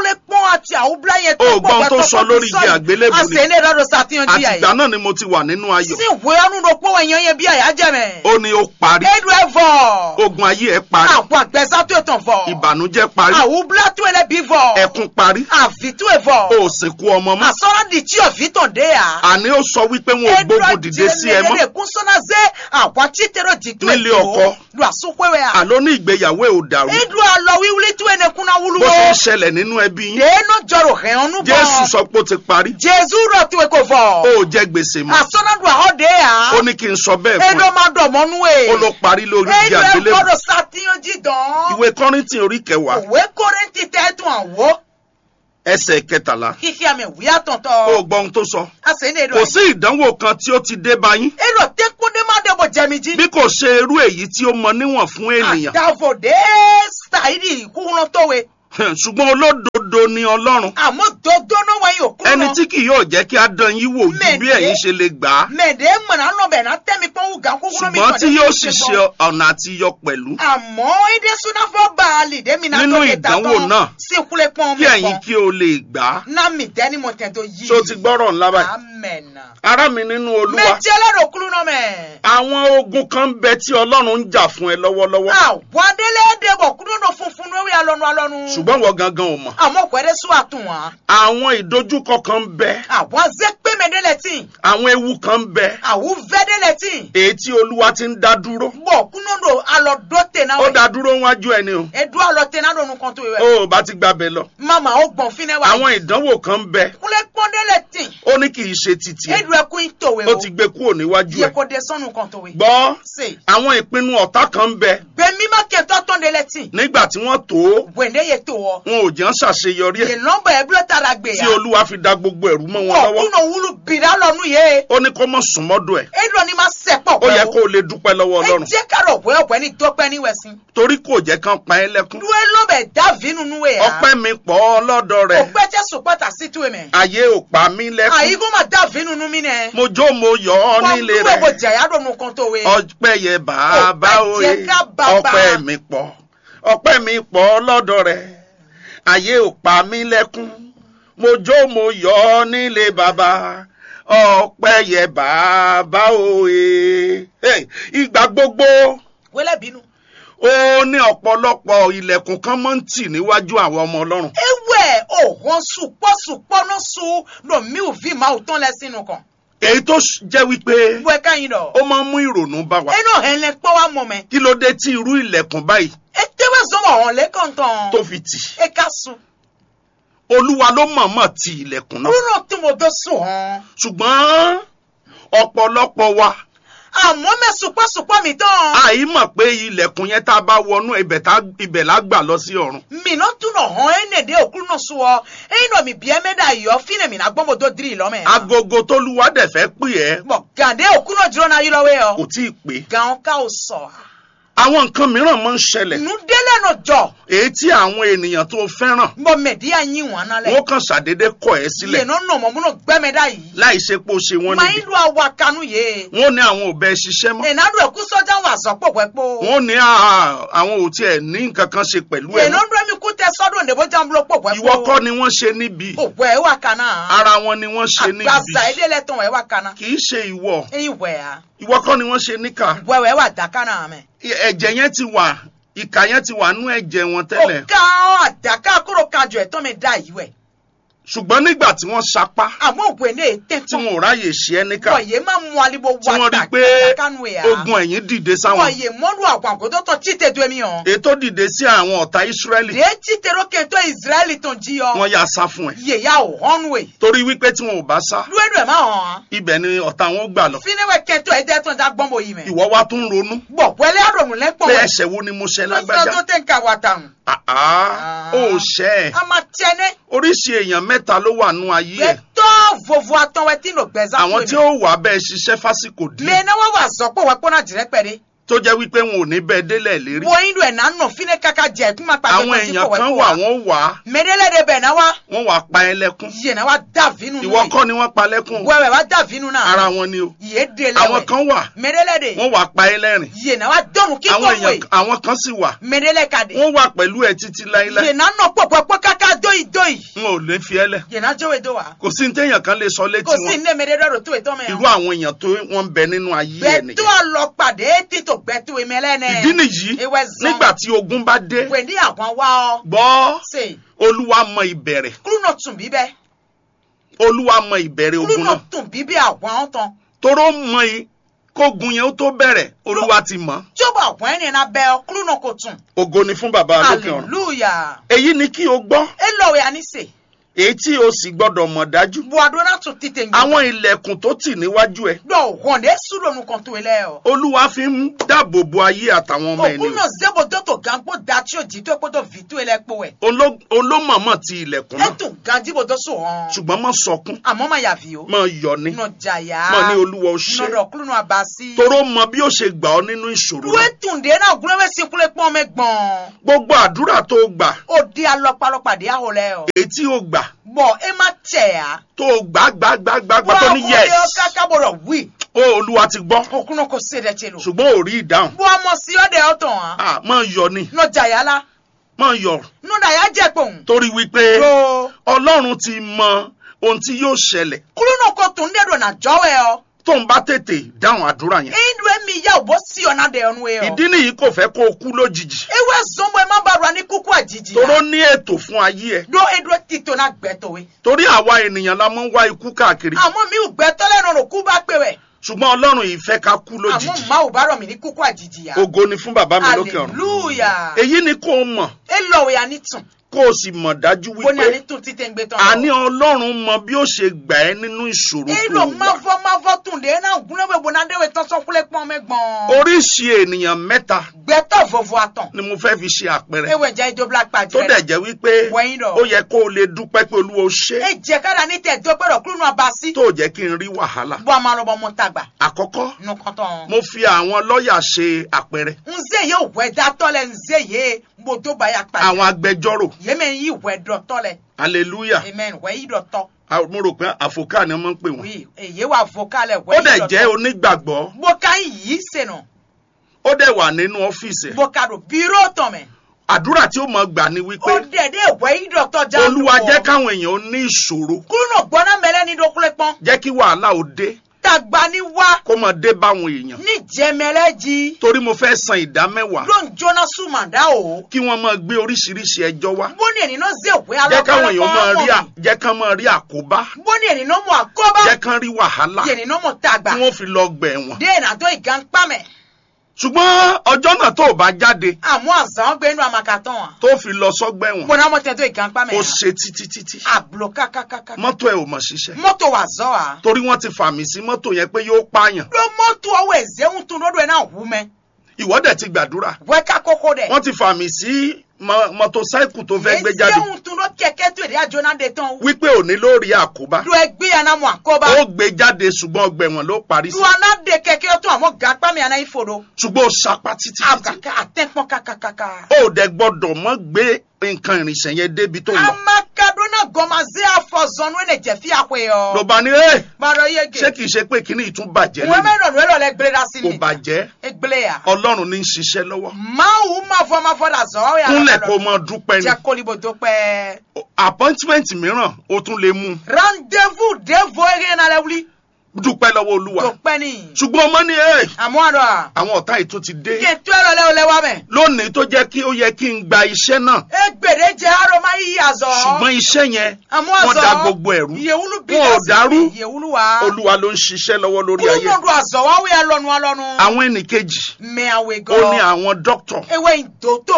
àti àwùbúlá yẹn O gbọ́ ohun tó sọ lórí igi àgbélébùú ni. àṣẹ ilé ìrọ̀rùn sàtìyàn jí àtìgbà àyè náà ni mo ti wà nínú ayọ̀ sí ìwé ọdún ló pọ̀ èèyàn yẹn bí àyà jẹ̀mẹ̀ ó ní ó parí edu ẹ̀ vọ̀ ogun ayé ẹ parí àwọn àgbẹ̀sá tó tàn vọ̀ ìbànújẹ́ parí àwùbúlá tó ẹlẹ́ bí vọ̀ ẹkún parí àfi tó ẹ̀ vọ̀ o ò sìnkú ọmọ mọ́ àsọ̀rọ̀ di tí òfin tàn dé à. àní ó sọ wípé wọn ò gbógun dìde sí ẹ mọ́ kún sọ́nà zé àwọn títẹ̀rọ̀ dìtú Nílé ọkọ. lu àsopẹ́wẹ́ à. àló ní ìgbéyàwó ẹ ò dàrú edu alọ wíwúlé tó ẹnẹ kúnná wúlú bó ṣe ń wo. ṣẹlẹ̀ nínú ẹbí yín dénú jọrò hẹ̀ ọ́nú bọ̀. jésù sọ pé ó ti parí jésù rọ̀ tó ẹ kò ó fọ̀. ò jẹ gbèsè mọ́ àsọ̀nàdù àhọ́ dé à. ó ní kí n sọ bẹ́ẹ̀ fún edu ẹ máa dọ̀ mọ́nú ẹ̀. ó ló parí lórí igi edu ẹ àgbélébùú gbọ́dọ̀ sàtìyàn jídàn. ìwé kọ́rìntì orí kẹwàá òwe kórèntì tẹ́tùn àwọ̀. ẹsẹ̀ kẹtàlá kíkí àmì ìwúyà ó tọ̀ntọ̀. gbọ́ ohun tó sọ àṣẹ ní edu kò ẹ̀. sí ìdánwò kan tí ó ti dé bá yín edu tẹ́kúndé má dẹ́bọ̀ jẹ́mi jí. bí kò ṣe irú èyí tí ó mọ níwọ̀n fún ènìyàn àdàvòdè ṣàìdì kúrúnà tówe ṣùgbọ́n olódodo ni ọlọ́run àmọ́ dodo náà wáyé òkú ẹni tí kì yóò jẹ́ kí á dán yín wò ju bí Mẹ̀dẹ́. ẹ̀yin ṣe lè gbà á mẹ̀dẹ́ mọ̀nà lọ́bẹ̀ náà tẹ́mi pọ́n wù gà kúkúrú mi ṣùgbọ́n tí tọ̀dé yóò mi sì ṣe ṣe bọ́. ọ̀nà àti yọ pẹ̀lú àmọ́ èdè súnáfọ́ bá a lè dé mi náà Nínú tó lè ta ìdánwò tán náà, sí ìkúlẹ̀ pọ́n kí mi ẹ̀yin kí o lè gbà á náà mi tẹ́ ni mo tẹ̀ tó yí. ṣó ti gbọ́rọ̀ ńlá báyìí amẹ́nà. ará mi nínú olúwa méjì ẹlẹ́rọ kúrú náà mẹ́. àwọn ogun kan ń bẹ tí ọlọ́run ń jà fún ẹ lọ́wọ́lọ́wọ́ àwọn adélé débọ̀ kúrú náà funfun lórí alọ́nu alọ́nu. ṣùgbọ́n wọ́n gangan ò mọ̀ àmọ́ pẹ̀lẹ́ sún àtún wa. àwọn ìdojúkọ kan ń bẹ àwọn azẹ́pẹ́ mẹ́dẹ́lẹ́tì. àwọn ewu kan ń bẹ àwọn vẹ́dẹ́lẹ́tì. èyí tí olúwa ti ń dá dúró bọ̀ kúnúndò alọ́dọ́tẹ̀ náà. ó dá dúró wájú ẹni o edu alọ́tẹ̀ náà lónú kan tó yẹ. ó bá ti gbàbẹ lọ mama ó gbọ̀n fínẹ́ wa. àwọn ìdánwò kan ń bẹ kúnlẹ̀ pọ́ndẹ́lẹ́tì. ó ní kì í ṣe títì ẹ edu ẹkún ìtòwé ó o. ti gbé kúrò níwájú yẹ ẹ kó de sọ́nù kan tòwé. gbọ́ ṣe àwọn ìpinnu ọ̀tá kan ń bẹ gbẹ̀mí má kẹ́tọ́ tọ́ndẹ́lẹ́tì. nígbà tí wọ́n tó ó, wẹ̀ndé yẹ tó ọ. wọn ò jẹ́ ń ṣàṣeyọrí ẹ̀ yẹ nọ́mbà ẹ̀ bílọ̀ tara gbé tí ya. olúwa fi da gbogbo ẹ̀rú mọ́ wọn lọ́wọ́ ọ̀kúnnà wúlù bìrà lọ́nu yẹ. ó ní kó mọ̀ sùn mọ́dọ̀ ẹ̀ edu ni ma sẹ̀ pọ̀ ó yẹ kó o lè dúpẹ́ lọ́wọ́ ẹ ọlọ́run jẹ́ kárọ̀ wẹ́ ọ̀pẹ́ ní dọ́pẹ́ ní wẹ̀sìn. torí kò jẹ́ kán pa ẹ́ lẹ́kún dúró lọ́bẹ̀ dábì nínú wẹ̀ ya. ọpẹ́ mi pọ̀ lọ́dọ̀ rẹ̀ ọ̀pẹ́ jẹ́ sùpàtà sí tu ẹ̀mẹ̀. ayé ò pa mí lẹ́kún àyíkó ma dábì nínú mi nẹ. mo jó mo yọ̀ ọ́ nílé wọ́n gbọ́ rẹ̀ jẹ̀yà dọ̀nù kan tó wẹ̀. ọpẹ́ yẹ bàbá Ọpẹ́ òye jẹ́ ká bàbá. ọpẹ́ mi pọ̀ ọpẹ́ mi pọ̀ lọ́dọ̀ rẹ̀ ayé ò pa mí lẹ́kún mo jó mo yọ̀ ọ́ nílé bàbá ọpẹ́ yẹ bàbá òye Hey, ìgbà gbogbo wẹ́lẹ̀ bínú. ó ní ọ̀pọ̀lọpọ̀ ilẹ̀kùn kan máa ń tì níwájú àwọn ọmọ ọlọ́run ewé òhun sùpọ̀ sùpọ̀ ní sùn lomi ò fi máa tán lẹ sínú kan. èyí tó ṣ- jẹ́ wípé wẹ́ káyìn dọ̀. ó máa ń mú ìrònú bá wa ẹnu hẹ̀lẹ̀ pọ̀ wá mọ̀ mẹ́. kí ló dé tí irú ilẹ̀kùn báyìí ètèwé sọ̀rọ̀ hàn lẹ́kọ̀ntàn. tó fi tì ẹ ká sùn. olúwa ló mọ̀ọ́mọ̀ ti ilẹ̀kùn náà kúrò tí mo dọ́ sùn hàn. ṣùgbọ́n ọ̀pọ̀lọpọ̀ wa àmọ́ mẹ́ sùpọ̀ sùpọ̀ mi tán. àìmọ̀ pé ilẹ̀kùn yẹn tá a bá wọnú ibẹ̀ tá- ibẹ̀ la gbà lọ sí ọ̀run mina tún nọ hɔn ene de okuru nɔ soɔ eyi nɔ mi bia mɛ da yɔ fine mina gbɔmɔ do diri lɔ mɛ. agogo tólúwa dẹ̀ fẹ́ pè ẹ́ bɔn gande okuru nɔ dzrɔ na yi lɔ wɛ kò yɔ. tí ì pé gan ka o sɔ. àwọn nǹkan mìíràn máa ń ṣẹlẹ̀ nu délé nɔ jɔ. èyí tí àwọn ènìyàn tó fẹ́ràn bɔn mɛ di ya nyi wọn na lɛ. wọ́n kàn ṣàdédé kọ̀ ẹ́ sílẹ̀ yen nɔ nɔmɔ mun gbɛmɛ da yi. láì ṣe pé ó ṣe wọ́n maa yi níbi do awa kanu ye. wọ́n ní àwọn ò bẹ ṣiṣẹ́ mọ́ ena do eku sɔjà wa zɔ kpɔkpɔ kpɔ. wọ́n ní "Ah, àwọn ò tiẹ̀ ní nǹkan kan ṣe pẹ̀lú ẹ̀ yen mọ́ nɔ do mi ku tɛ sɔdo ndebo jambulo kpɔkpɔ ìwọ kọ́ ni wọ́n ṣe níbi o wɛ wa kana. ara wọn ni wọ́n ṣe níbi agbaza ede lɛ tɔn wɛ wa kana. kì í ṣe ìwọ eyi wɛ ya. ìwọ kọ́ ni wọ́n ṣe níkà wɛ wɛ wa da kana mɛ. ẹ̀jẹ̀ yẹn ti wà ìkà yẹn ti wà nú ẹ̀jẹ̀ wọn tẹ́lẹ̀ ọ̀gá àdàkà kúrò kanjọ ẹ̀tọ́ mi dá yìí wẹ̀. ṣùgbọ́n nígbà tí wọ́n sapá àmọ́ òwe ní ètè tí tán. wọn ò ráyè ṣe ẹ́ níkà wọ̀nyé máa mú alibo tí wá wọ́n rí i pé àdàkánú ẹ̀ ogun ẹ̀yìn dìde sáwọn wọ̀nyé mọ́lú àwọn àgọ́dọ́ tán tí tètè mi hàn. ètò dìde sí àwọn ọ̀tá Ísírẹ́lì lè tí tèrò kẹtọ́ ìsírẹ́lì tán jí ọ. wọ́n yà sá fún ẹ yèyà ò hàn wẹ̀. torí wípé tí wọn ò bá sá lúwẹ̀dù ẹ̀ máa hàn. ibẹ̀ ni ọ̀tá wọn gbà lọ fíníwẹ̀ kẹtọ́ ẹ̀ dẹ́ tán já gbọ́n bò yìí mẹ́. ìwọ wá tún ronú bọ̀ wẹ́lẹ́ àròmù lẹ́pọ̀ pé wẹ̀. ẹ̀ṣẹ̀ wo ni mo ṣẹ̀ lọ́sọ̀rọ̀ lágbájá tó tẹ̀ ń ka wà tàn. àá ó ṣẹ̀ ẹ́ a máa tiẹ̀ oríṣi èèyàn mẹ́ta ló wà nú ayé ẹ̀ gbẹtọ vovo atọwẹ tí nò gbẹza àwọn tí ó wà bẹ́ẹ̀ ṣiṣẹ́ fásìkò díẹ̀ lè náwó wà sọpọ wẹ kpọnà jìrẹ pẹrẹ tó jẹ́ wípé wọn ò ní bẹ́ẹ̀ délẹ̀ lérí wọ inú ẹ nà nọ fínẹ kaka jẹ kúmà pàṣẹ àwọn èèyàn kan wà wọ́n wà á mẹdẹlẹ de bẹ náà wá wọ́n wà pa ẹ́ lẹ́kún yìí náà wá dà vínú nù ìwọ kọ́ ni wọ́n pa lẹ́kún wẹwẹ wá dà vínú náà ara wọn ni o yìí de àwọn lẹwẹ kan wà mẹdẹlẹ de wọ́n wà pa ẹ́ lẹ́rìn yìí náà wá dọnu kíkọ àwọn wẹ èèyàn àwọn kan sì wà mẹdẹlẹ ka de wọ́n wà pẹ̀lú ẹ títí láíláí yìí náà nọ pọpọpọ kaka dóyì dóyì n ò lè fi ẹ́ lẹ̀ yena jowe do wa kò sí ní téèyàn kan lè sọ létí kò sí wọn ní mèdè dọ́dọ̀ tó ètò irú mẹ́rin àwọn èèyàn tó wọ́n ń bẹ nínú ayé ẹ̀ gbẹ̀tọ́ nìyẹn àlọ́pàdé títò gbẹ̀tọ́ ìmẹ́lẹ́nẹ̀ ìdí nìyí ewé zan nígbà tí ogun bá dé wẹ̀ndí àwọn wá ọ gbọ́ ṣe olúwa mọ ìbẹ̀rẹ̀ kúrú náà tún bíbẹ́ olúwa mọ ìbẹ̀rẹ̀ kúrú ogun náà náà tún bíbẹ́ àwọn tán toró mọ i kógun yẹn ó tó bẹ̀rẹ̀ olúwa ti mọ̀ tí ó bá àwọn ẹni náà bẹ́ ọ kúrú náà kò tún ògo ni fún bàbá lókè ọ̀run hallelujah èyí ni kí o gbọ́ ẹ lọ́wọ́ ya ní sè èyí tí o sì gbọ́dọ̀ mọ̀ dájú buwado náà tún títẹ̀ ń àwọn ilẹ̀kùn tó tì níwájú ẹ dọ̀ wọ̀n dé súrònù kan tó ilẹ̀ ọ. olúwa fi ń dáàbò bo ayé àtàwọn ọmọ òkú ènìyàn náà zébo dọ́tò gángbó dàtí òjì tó kótó fìtú ilẹ̀ pọ̀ ẹ̀. Oló- olómọ̀mọ̀ ti ilẹ̀kùn ẹ náà tún gánjíbo tó sùn hàn. ṣùgbọ́n má sọkún àmọ́ máa yàfi o. má yọ̀ ní nọ jàyà. má ní olúwa ó ṣe nọdọ̀ kúlù náà bá sí. toró mọ bí ó ṣe gbà ọ́ nínú ìṣòro Dúwé náà. tùǹdé náà gúnlẹ́wẹ́ sí kúlẹ̀ pọ́n mẹ́gbọ̀n. gbogbo àdúrà tó gbà ó di alọ́pàlọ́pàdé àwọlẹ̀ ọ. èyí tí ó gbà bọ̀ ẹ má tẹ̀ á. tó gbà gbà gbà gbà gbà tó ní Wọ́n á yes kọ́ kákábọ̀rọ̀ wí. ó olúwa ti gbọ́ òkú náà kò sí ẹ̀dẹ̀ tẹ lò. ṣùgbọ́n ò rí ìdáhùn bọ́ ọmọ sí ọ̀dẹ̀ ọ̀tàn á. Ah, má yọ̀ ní nọ jàyà la. má yọ̀ nọdà yà jẹ́ pòun. torí wípé tó. ọlọ́run ti mọ ohun tí yóò ṣẹlẹ̀ kúlù náà kò tún dẹ́dọ̀ nà jọ́wẹ́ ọ. tó ń bá tètè dáhùn àdúrà yẹn indu emi ya obo si ọ̀nà dẹ̀ ọ̀nù ẹ̀ ìdí ọ́. nìyí kò fẹ́ kó o kú lójijì ewe zombo ẹ má bá ra ní kúkú àjijì toró ní ètò fún ayé ẹ do edro tito na gbẹtọwe. torí àwa ènìyàn la máa ń wá ikú káàkiri àmọ́ mi ò gbẹtọ́ lẹ́nu rò kú bá pè wẹ̀. ṣùgbọ́n ọlọ́run yìí fẹ́ ká kú àmọ́ lójijì má ò bá rọ̀ mí ní kúkú àjijì ya. ògo ni fún bàbá mi lókè ọ̀run hallelujah. èyí ni kó o mọ̀ e lọ́wọ́ ya ní tún. kó o sì mọ̀ dájú bó ní àní wípé tún títẹ̀ ń gbé tán. àní ọlọ́run mọ bí ó ṣe gbà ẹ́ nínú ìṣòro e tó lọ wà máfọ́ máfọ́ tún dé náà gúnlẹ́wẹ̀ bó náà déwẹ̀ tán sọ́kúlẹ̀ pọ́n mẹ́gbọ̀n. oríṣi ènìyàn mẹ́ta gbẹtọ̀ vọ̀vọ̀ àtàn. ni mo fẹ́ fi ṣe àpẹẹrẹ ewé jẹ́ ijó black pad tó rẹ̀. dẹ̀ jẹ́ wípé Wẹ̀yìn lọ. ó yẹ kó o lè dúpẹ́ pé olúwa ó ṣe e jẹ́ kára ní tẹ̀ dọ́gbẹ̀rọ̀ kúrò náà bá sí. tó jẹ́ kí n rí wàhálà bó a máa lọ bọ́ mọ́ tàgbà. àkọ́kọ́ nukɔtɔn. mo fi àwọn lọ́ọ̀yà ṣe àpẹẹrẹ nze ye wɛ datɔ lɛ nze ye moto ba ya kpa. àwọn agbẹjọ́rò yémɛ yi wɛ dɔtɔ lɛ. hallelujah amen wɛ yi dɔtɔ. Ah, mo rò pé àfòkà ni wọ́n máa ń pè wọ́n oui eye wa vocal lɛ ó wɛ dẹ̀ yi jẹ́ dɔtɔ. onígbàgbọ́ boka yi senu. ó dẹ̀ wà nínú ọ́fíìsì ẹ̀ boka do biro tɔmɛ. àdúrà tí ó mọ̀ gbà ni wípé o dɛ de wɛ yi dɔtɔ ja. olúwa jẹ́ káwọn èèyàn ó ní ìṣòro kúrúnà gbɔná mɛlɛ ni dɔkulɛ kpɔn. jẹ́ kí wàhálà ó dé tagba ni wa. kó máa dé báwọn èèyàn ní jɛmɛlɛ ji. torí mo fẹ́ san ìdá mẹ́wàá ló ń jóná sùmàdá o. kí wọ́n máa gbé oríṣiríṣi ẹjọ́ wá bóni ẹni náà ze wɛ jẹ́ káwọn èèyàn máa rí à- alɔkɔlɔkɔ. jẹ́ kán máa rí àkóbá bóni ẹni náà mọ àkọ́bá. jẹ́ kán rí wàhálà yẹni náà mọ tagba. tí wọ́n fi lọ gbẹ̀ wọ́n den àtọ ìgànpamẹ ṣùgbọ́n ọjọ́ náà tó o bá jáde àmọ àzàn gbẹnu àmàkàtàn wa tó fi lọ sọ́gbà ẹ̀wọ̀n gbọnà mọ tẹtọ ìgànpamẹ ó ṣe títí títí àbúlọ kákákáká mọ́tò ẹ̀ ò mọ̀ ṣiṣẹ́ mọtò wà zọ wa torí wọ́n ti fàmì sí mọ́tò yẹn pé yóò pààyàn ló mọtò ọwọ ẹzẹ ń tún lọdọ ẹ náà wú mẹ ìwọ́dẹ̀ ti gbàdúrà wẹka kókó dẹ wọ́n ti fàmì sí mọ- mọ́tòsáìkù tó fẹ́ gbé jáde ẹzẹ ń tún lọ kẹkẹ tó èdè àjọ náà dé tán wípé òní ló rí àkóbá lọ ẹgbẹ àná mọ àkọbá ó gbé jáde ṣùgbọ́n ọgbà ẹ̀wọ̀n ló parí sí lọ àná dé kẹkẹ tó àmọ gànpamẹ àná ìfòdó ṣùgbọ́n ó sapá títí títí àgàkà àtẹpọn kàkàkàkà. ó dẹ̀ gbọ́dọ̀ mọ́ gbé nǹkan ìrìnsẹ̀ yẹn débi tó lọ amakadona gọmazẹ afọzọnu ẹnẹ jẹfi àpè ló ọ. bá ní ẹ gbàdọ ṣé yege kìí ṣe pé kíní ìtún bàjẹ́ wọn lónìí mẹrin ọdún ẹlọ lẹ gbélé dá sí kò mi. bàjẹ́ egbele ya. ọlọ́run ní í ṣiṣẹ́ lọ́wọ́ máwù má fọ má fọ dà zọ ọ yà kúnlẹ̀ kó mọ dúpẹ́ ni jẹ kólíbó tó pẹ́. appointment mìíràn ó tún lè mú rendez-vous devo eré náà lẹ wuli dúpẹ́ lọ́wọ́ olúwa tó pẹ́ ni. ṣùgbọ́n ọmọ ní ẹ àmọ́ àdọ́ à àwọn ọ̀tá yìí tún ti dé kí n tó ẹ̀rọ lẹ́wọ̀ lẹ́wọ̀ mẹ́. lónìí tó jẹ́ kí ó yẹ kí n gba iṣẹ́ náà egbèrè jẹ arọ má yí àzọ. ṣùgbọ́n iṣẹ́ yẹn àmọ́ wọ́n àzọ da gbogbo ẹ̀rú yewulu bí wọn ò dàrú yewulu wa. olúwa ló ń ṣiṣẹ́ lọ́wọ́ lórí ayé kúlùmọ̀dù àzọ wa wíyà lọ́nu alọ́nu. àwọn ẹnìkejì mẹ àwẹ̀ ó ní gan. àwọn dókítà ewé ìdòtò.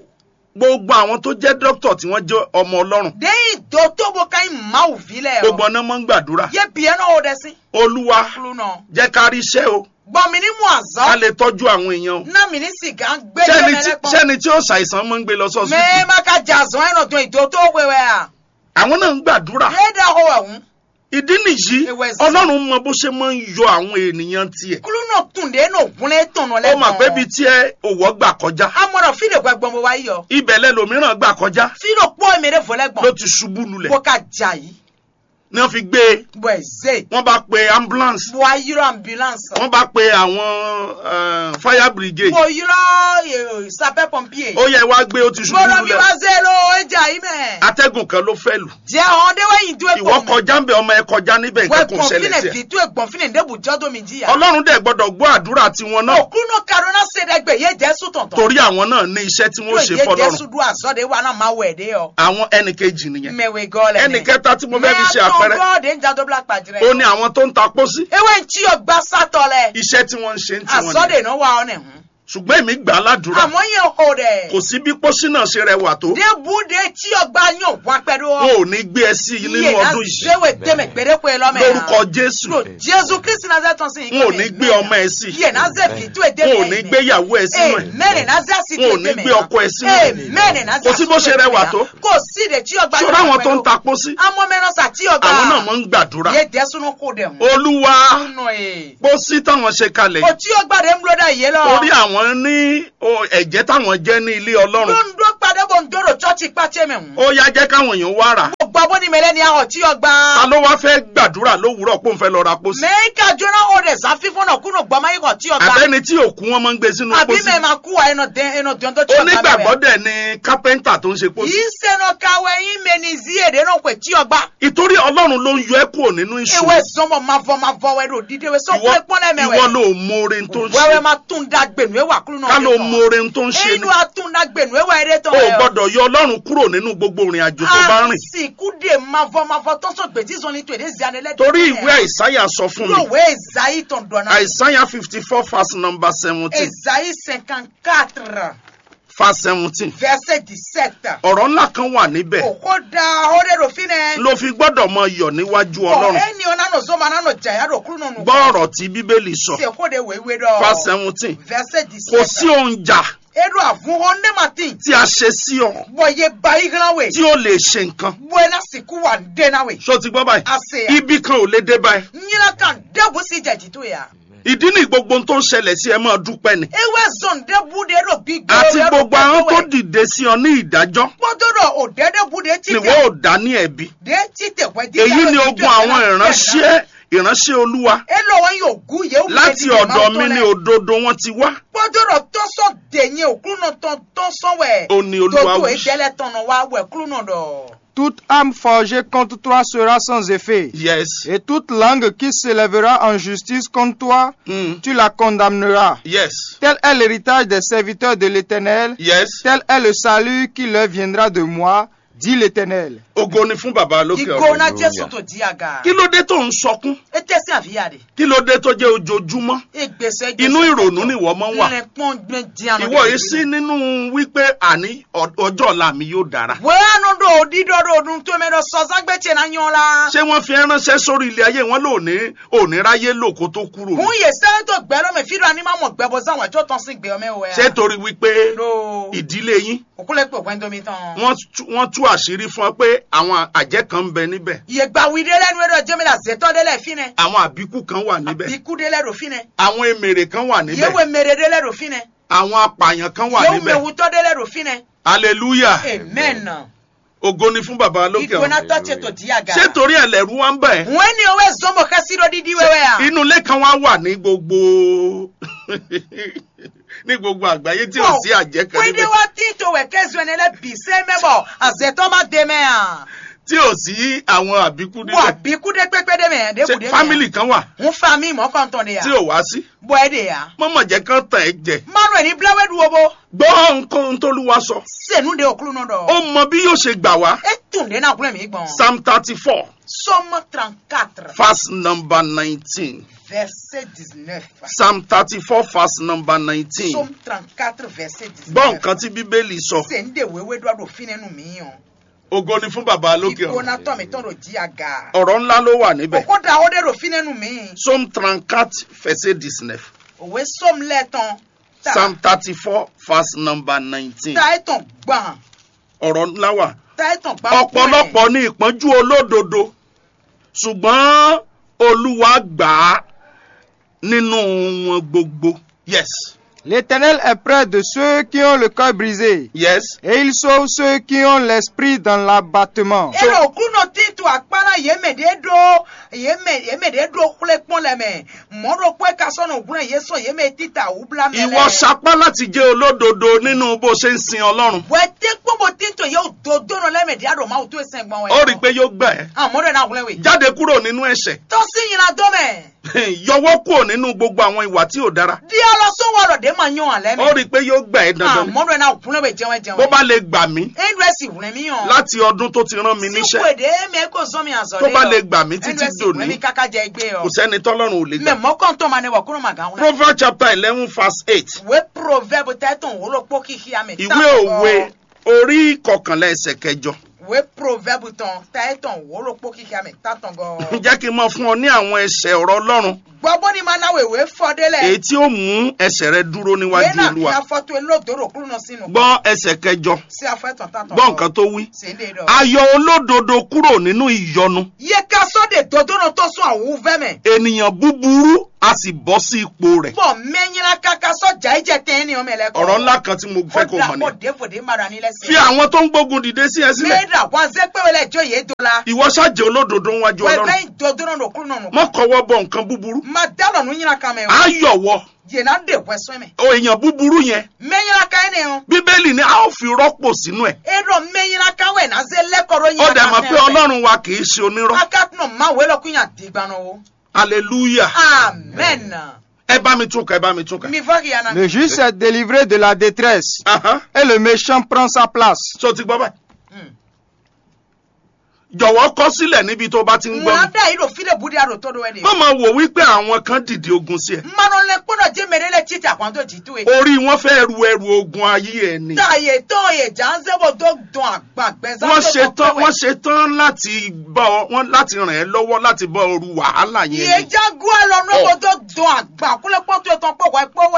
gbogbo àwọn tó jẹ́ dókítà tí wọ́n jẹ́ ọmọ ọlọ́run dé ìdòtò bó ká ń má òfilẹ̀ gbogbo ọ. ọ̀nà máa ń gbàdúrà yé bìẹ́ náà ó dẹ sí. olúwa kúlù náà. jẹ́ ká rí iṣẹ́ o gbọ́mi ní mu àzọ. ká lè tọ́jú àwọn èèyàn o náà mi ní sìgá ń gbé sẹ́ni jẹ́ tí mẹ́lẹ́pọ̀. sẹ́ni tí ó ṣàìsàn máa ń gbé lọ sọ́ọ̀sì mẹ́ẹ́ má ká jàzọ́ ẹ̀nà tó ìdòtò wẹ̀wẹ̀ à. àwọn náà ń gbàdúrà yé dá hó ẹ̀hún. ìdí nìyí Ewé sí. ọlọ́run mọ bó ṣe máa ń yọ àwọn ènìyàn tiẹ̀ kúlù náà tún dé náà gúnlẹ̀ tọ̀nà ó lẹ́gbọ̀n. mà pé bíi tí ẹ òwò gbà kọjá amọ̀rọ̀ fílẹ̀ gbẹ̀gbọ̀n bó wá yọ. ibẹ̀ lẹ́lòmíràn gbà kọjá fílẹ̀ pọ́ èmèrè ló fọlẹ́gbọ̀n. ti ṣubú lulẹ̀ bó ká jà yìí. ni wọ́n fi gbé e bɔ eze wọ́n bá pe ambulance bɔ ayirɔ ambulance wọ́n bá pe àwọn eh, fire brigade bɔ yirɔ sapɛ pompier ó yẹ wá gbé ó ti ṣubú gbɔdɔ mi lulẹ̀ ma ze lo eja yi mɛ atẹ́gùn kan ló fẹ́ lù jɛ hɔn de wa yin do ìwọ ekɔ mɛ kọjá ń bẹ ọmọ ẹ kọjá níbẹ̀ wɛ nǹkan kò ṣẹlẹ̀ gbɔnfin sí ẹ vitu gbɔnfin de bu jɔ do mi ji ya ọlọ́run dẹ̀ gbọ́dọ̀ gbọ́ àdúrà tiwọn náà okuno karona se de gbe ye jɛsu tɔntɔn torí àwọn náà ní iṣẹ́ tí wọ́n ṣe ye fọlọ́run jɛsu du azɔ de wa na ma wɛ de yɔ àwọn ẹnì kejì nìyẹn mɛwɛ gɔlɛ ẹnì kẹta tí mo fẹ́ fi ṣe àpẹẹrẹ mɛ de ń jadɔ bila kpadìrɛ ó ní àwọn tó ń ta pósí ewé ń tí o gbá sátọ lẹ iṣẹ́ tí wọ́n ń ṣe ń tiwọn azɔ nìyẹn de no wa ɔnɛ hun ṣùgbọ́n èmi gbà á ládùúrà àmọ́ yẹn o dɛ kò sí bí pósí náà ṣe rẹwà tó de bu de tí o gbá yàn wá pẹ̀lú wọn ọ ò ní gbé ẹ sí i nínú iye na ọdún yìí sewe dɛmɛ gbɛdɛkɔ lɔmɛ lórúkọ jésù lo jésù kristi na zɛ tɔn sí wọn ò ní gbé ọmọ ẹ sí i iye na zɛ fitu e dɛmɛ wọn ò ní gbé ìyàwó ẹ sínú ẹ mɛrin na zɛ si wọn ò ní gbé ọkọ ẹ sínú ẹ mɛrin na zɛ Kò sí bó ṣe rẹwà tó. kò sí de tí o gbá ṣọ́ra àwọn tó ń ta pósí amọ mẹ́rin sa tí o gbá àwọn náà máa ń gbàdúrà ye dɛsunu kó dɛ hun olúwa nù ye pósí táwọn ṣe kalẹ̀ o yìí tí o gbá de ń bulo dɛ yé lọ. torí àwọn ní o, ẹ̀jẹ̀ táwọn jẹ́ ní ilé ọlọ́run londo padà bọ̀ ń dòrò chọ́ọ̀chì pàṣẹ mi hùn. ó yá jẹ́ káwọn èèyàn wá rà mo gbọ́ bó ni mẹ́lẹ́ ni ahọ̀ tí o ta gbà. ló wá fẹ́ gbàdúrà lówùúrọ̀ pé òun fẹ́ lọ ra pósí mẹ́ríkà jóná o rẹ̀ sá fífún náà kúnnù gbọ́mọ yìí kọ̀ tí o gbà. àbẹ́ni tí òkú wọn máa ń gbé sínú àbí pósí mẹ́ máa kú wa ẹnu dẹ́n ẹnu dẹ́n tó tí o gbà onígbàgbọ́ dẹ̀ ni kápẹ́ńtà tó ń ṣe pósí yìí sẹ́nu káwé yín mẹ́ni zí èdè náà pé tí o gbà. ìtorí ọlọ́run ló ń yọ ẹ́ kúrò nínú ìṣòro ewé sọmọ máa fọ máa fọ wẹ́rẹ́ òdìdí wẹ́ sọ ìwọ pé pọ́nlẹ́ ìwọ mẹ́wẹ́. ló mọre tó ń wẹ́wẹ́ ṣe máa tún da gbẹ̀nú ẹ̀wà kúrú náà. ká ló mọre tó ń ṣe ni inú atún da gbẹ̀nú ẹ̀wà ẹ̀rẹ́ tán o ẹ̀ ọ́. gbọ́dọ̀ yọ ọlọ́run kúrò nínú gbogbo ìrìn àjò tó bá rìn àsìkò dè máa fọ máa fọ tó ń sọ gbèjì sọ ní tòde zianilẹ́dẹ́. torí ìwé àìsáyà sọ fún mi Lòwe Esaïe tọ̀n dọ̀nà. àìsáyà fifty four verse number seventeen Esaïe cinquante quatre verse seventeen verset dix-sept. ọ̀rọ̀ ńlá kan wà níbẹ̀ Òkò da ọ̀rẹ́ rò fi nẹ. ló fi gbọ́dọ̀ mọ iyọ̀ níwájú ọlọ́run Ẹni ọ̀nà nò zọ́mọ náà nò jàyà rò kúrò nù. gbọ́ ọ̀rọ̀ tí bíbélì sọ Ṣé kò de wéwé dọ̀? verse seventeen Verset kò sí dix-sept. ohun jà Edu àfún ọ ní màtí. tí a ṣe sí ọ Bọ̀yé bayi gan wẹ̀. tí ó lè ṣe nǹkan Bọ̀yé lásìkò wà dẹ́nà wẹ̀. ṣó ti gbọ́ báyìí Àṣẹ yà. ibi kan ò lè dé báyìí Nyina kan dẹ́bu sí jẹ̀jì tó yà. ìdí ní gbogbo ohun tó ń ṣẹlẹ̀ sí ẹ máa dúpẹ́ ni Ewé zọ̀n dẹ́bu de rò bí gbé. àti gbogbo àwọn tó dìde sí ọ ní ìdájọ́ Gbọ́dọ̀ òdẹ́dẹ́bu de ti ni wọ́n ò dá ní ẹ̀bi de ti tẹ̀ wẹ́ di. èyí ni ogun àwọn ìránṣẹ́ ìránṣẹ́ olúwa elo wọn yóò gún yẹ wúlò láti ọ̀dọ̀ mi ní òdodo wọn ti wá gbọdọdọ tó sọ dènyẹ òkúrú náà tó tó sọ wẹ. Ó ní Olúwa tó tó wí. ìdẹ́lẹ̀ tọ̀nà wa wẹ̀ kúrú náà dọ̀. Toute âme forgée contre toi sera sans effet. yes Et toute langue qui s'élèvera en justice contre toi, mm. tu la condamneras. yes Tel est l'héritage des serviteurs de l'Éternel, yes tel est le salut qui leur viendra de moi, dit l'Éternel. ògo ni fún bàbá lókè ìgò ọ̀run náà jésù tó di àga. kí ló dé tó ń sọkún e tẹ́sí àfíyàdé. kí ló dé tó jẹ́ ojoojúmọ́ ìgbésẹ̀ inú ìrònú ni ìwọ máa ń wà lẹ́pọ̀n gbẹ dianu. ìwọ yìí sí nínú wípé àní ọ- ọjọ́ ọ̀la mi yóò dára wẹ́ẹ́nu dò dídọ́dọ̀ ọdún tó mẹ́rọ sọ́sángbẹ́tì náà yan la. ṣé wọ́n fi ránṣẹ́ sórí ilé ayé wọn lónìí òní ráyé lò kó tó kúrò fún yè sẹ́yìn tó gbẹ́ lọ́mọ ìfídọ̀ anímọ̀ gbẹ́bọ sáwọn ẹ̀jọ́ tán sí gbé ọmọ ẹ̀wẹ̀. ṣé torí wípé lo ìdílé yín òkúlẹ̀ pé òpin tómi tán. wọ́n tú- wọ́n tú àṣírí fún ọ pé àwọn àjẹ́ kan ń bẹ níbẹ̀ yegba wi de lẹnu ẹdọ jẹmẹlá zẹtọ de lẹ finẹ àwọn àbíkú kan wà níbẹ̀ ikú de lẹ do finẹ àwọn emèrè kan wà níbẹ̀ yewe mere de lẹ do finẹ àwọn apààyàn kan wà yewu níbẹ̀ mewutọ de lẹ do finẹ hallelujah amen ògo ni fún baba lókè ọ̀run igbona tọ tẹ tó di àga ṣé torí ẹlẹ́rú wa ń bẹ̀ wọn ni owó zọmọ kẹsí ló dídí wẹwẹ à inú ilé kan wá wà ní gbogbo ní gbogbo àgbáyé tí ò sí àjẹ́ kan wíde níbẹ̀ wa tí tó wẹ kẹsùn ẹni lẹ bì sẹ mẹbọ àzẹtọ má dé mẹ à tí ò sí àwọn àbíkú wọ níbẹ̀ àbíkú dé pépé dé mẹ dé kù dé ṣé fámìlì kan wà ń fa mi mọ kàn tán de tí à ò wá sí bọ ẹ de à mọ́mọ́ jẹ́ kán tàn ẹ́ jẹ márùn ẹni bíláwẹ dúró bó gbọ́ nǹkan tólúwa sọ sẹnu de òkúrú náà dọ ó mọ bí yóò ṣe gbà wá ẹ tún dé náà kúrẹ mi gbọn psalm thirty four sọmọ trente quatre. verse number nineteen verset 19. psalm thirty four verse number nineteen Psaume 34, verset 19. gbọ́ nǹkan tí bíbélì sọ Ṣé ń dèwé wédú àdòfin ẹnu mi yàn? ògo ni fún baba lókè Ìgbóná ọ̀run tọ̀ mí tán ló jí àga. ọ̀rọ̀ ńlá ló wà níbẹ̀ Òkú da ó dèrò fin ẹnu mi. psalm trente-quatre verset dix-neuf Òwe sọ́mu lẹ́tàn. psalm thirty-four verse number nineteen Ta ẹ̀tàn gbọ̀n. ọ̀rọ̀ ńlá wà Ta ẹ̀tàn gbọ̀n. ọ̀pọ̀lọpọ̀ ní ìpọ́njú olódodo ṣùgbọ́n olúwa gbà á nínú wọn gbogbo yes L'Éternel est près de ceux qui ont le cœur brisé, yes et il sauve ceux qui ont l'esprit dans l'abattement. Èrò òkú náà tí tu àpárá yeme de ɖo yeme yeme de ɖo kple kpɔn le me mɔɖo kpe kasɔ nɔ gblẽ ye sɔ yeme tita wu bla me ìwọ sapá láti jẹ́ olódodo nínú bó ṣe ń sin ọlọ́run wɛte kpɔbɔ tito ye wo do do nɔ lɛ me de aɖo ma wo to esɛn gbɔn wɛ ó rí i pé yóò gbà ẹ́ ah mɔɖo na gblẽ we jáde kúrò nínú ẹ̀ṣẹ̀ tɔsi yina dɔ me yọwọ́ kúrò nínú gbogbo àwọn ìwà tí ò dára dia lɔ so wɔlɔ de ma nyɔ alɛ ó me rí i pé yóò gbà ẹ́ ah dandan ni. mɔɖo na gblẽ we jɛwɛ bó jɛwɛ bá lè gbà mí eɖo esi gblẽ mi yɔ láti ọdún tó ti rán mi si níṣẹ́ koe de me ko zɔn mi azɔ tó de bá lè yɔ gbà mí títí eɖo esi gblẽ dòní mi kaka jɛ egbe kò yɔ sẹ́ni tọ́lọ́run ò lè mɛ gbà. mɔkɔntɔn ma ne wɔ kuro ma gan wlɛ. proverbs chapter eleven verse eight ìwé proverbe tẹ́tàn wúlò pọ́ kíkí àmì ìwé òwe orí kọkànlá ẹsẹ̀ kẹjọ ìwé proverbe tán tẹ́tàn wúlò pọ́ kíkí àmì tátàn gan. jẹ́ kí n mọ fún ọ ní àwọn ẹsẹ̀ ọ̀rọ̀ ọlọ́run gbọ́bọ́ ni máa náwó ìwé fọdélẹ̀. èyí tí ó mú ẹsẹ̀ rẹ dúró ìwé níwájú náà kí olúwa afọ́tò elódòrò kúrò náà sínú. gbọ́ ẹsẹ̀ kẹjọ sí afẹ́tàn tátàn. gbọ́ nǹkan tó wí sì ń lè dọ̀. ayọ̀ olódodo kúrò nínú ìyọnu yé ká sọ́dẹ̀ dòdòrò tó sún àwọn fẹ́mẹ̀. ènìyàn búburú a sì bọ́ sí ipò rẹ̀ bọ̀ mẹ́yìnlá kaka sọ́jà ìjẹ́ tẹ́ ní ọmọ ẹlẹ́kọ̀ọ́. ọ̀rọ̀ ńlá kan tí mo fẹ́ kó mọ̀ ó ni dà fòdé mara nílẹ̀ sí. fi àwọn tó ń gbógun dìde sí ẹ sílẹ̀ mẹ́ẹ̀dà wọn zẹ́ pé wọlé ẹjọ́ yé dọ́la. ìwọ ṣáàjẹ́ olódodo níwájú wọ́n ọlọ́run bẹ́ẹ̀ dòdòrò nù kúrò nù. mọ́ kọwọ́ bọ nǹkan búburú ma dálọ̀ nù yín kan mẹ́ o. ayọ̀wọ́ yena de wɛsɔn mɛ. o èèyàn búburú yẹn mɛnyina kan ne o. bíbélì ni a ó fi rọ́pò sínú ẹ̀ e dɔ mɛnyina kan wɛ na se lɛkɔrɔ ó yina dẹ̀ mọ̀ pé ọlọ́run wa kì í ṣe onírọ́ a ka tunu ma wele kun ya di gbana o. hallelujah amen. ẹ bá mi tún kà ẹ bá mi tún kà. mi fɔ k'i yana. Le juste est délivré de la détresse Ahan. et le méchant prend sa place. so ti gbọ́ báyìí Mm. jọ̀wọ́ kọ sílẹ̀ níbi tó bá ti ń gbọ́ ŋun mi. ada yi do fi de budi ado to do wɛ de. má máa wò wípé àwọn kan dìde ogun sí ẹ mmanu lɛ kpɔdɔ je mɛ de lɛ titi akwanto jitu ye. orí wọn fẹ́ ru ẹrù ogun ayé ẹ ni. ta ye tɔn ye janse bo do dɔn agbagbɛ wọ́n ṣe tán wọ́n ṣe tán láti bá ọ wọ́n láti ràn ẹ́ lọ́wọ́ láti bá ọ ru wàhálà ye yẹn ni. jago alɔ n'o bo do dɔn agba kulɛ kpɔtɔ ye tɔn kpɔ wɛ kpɔ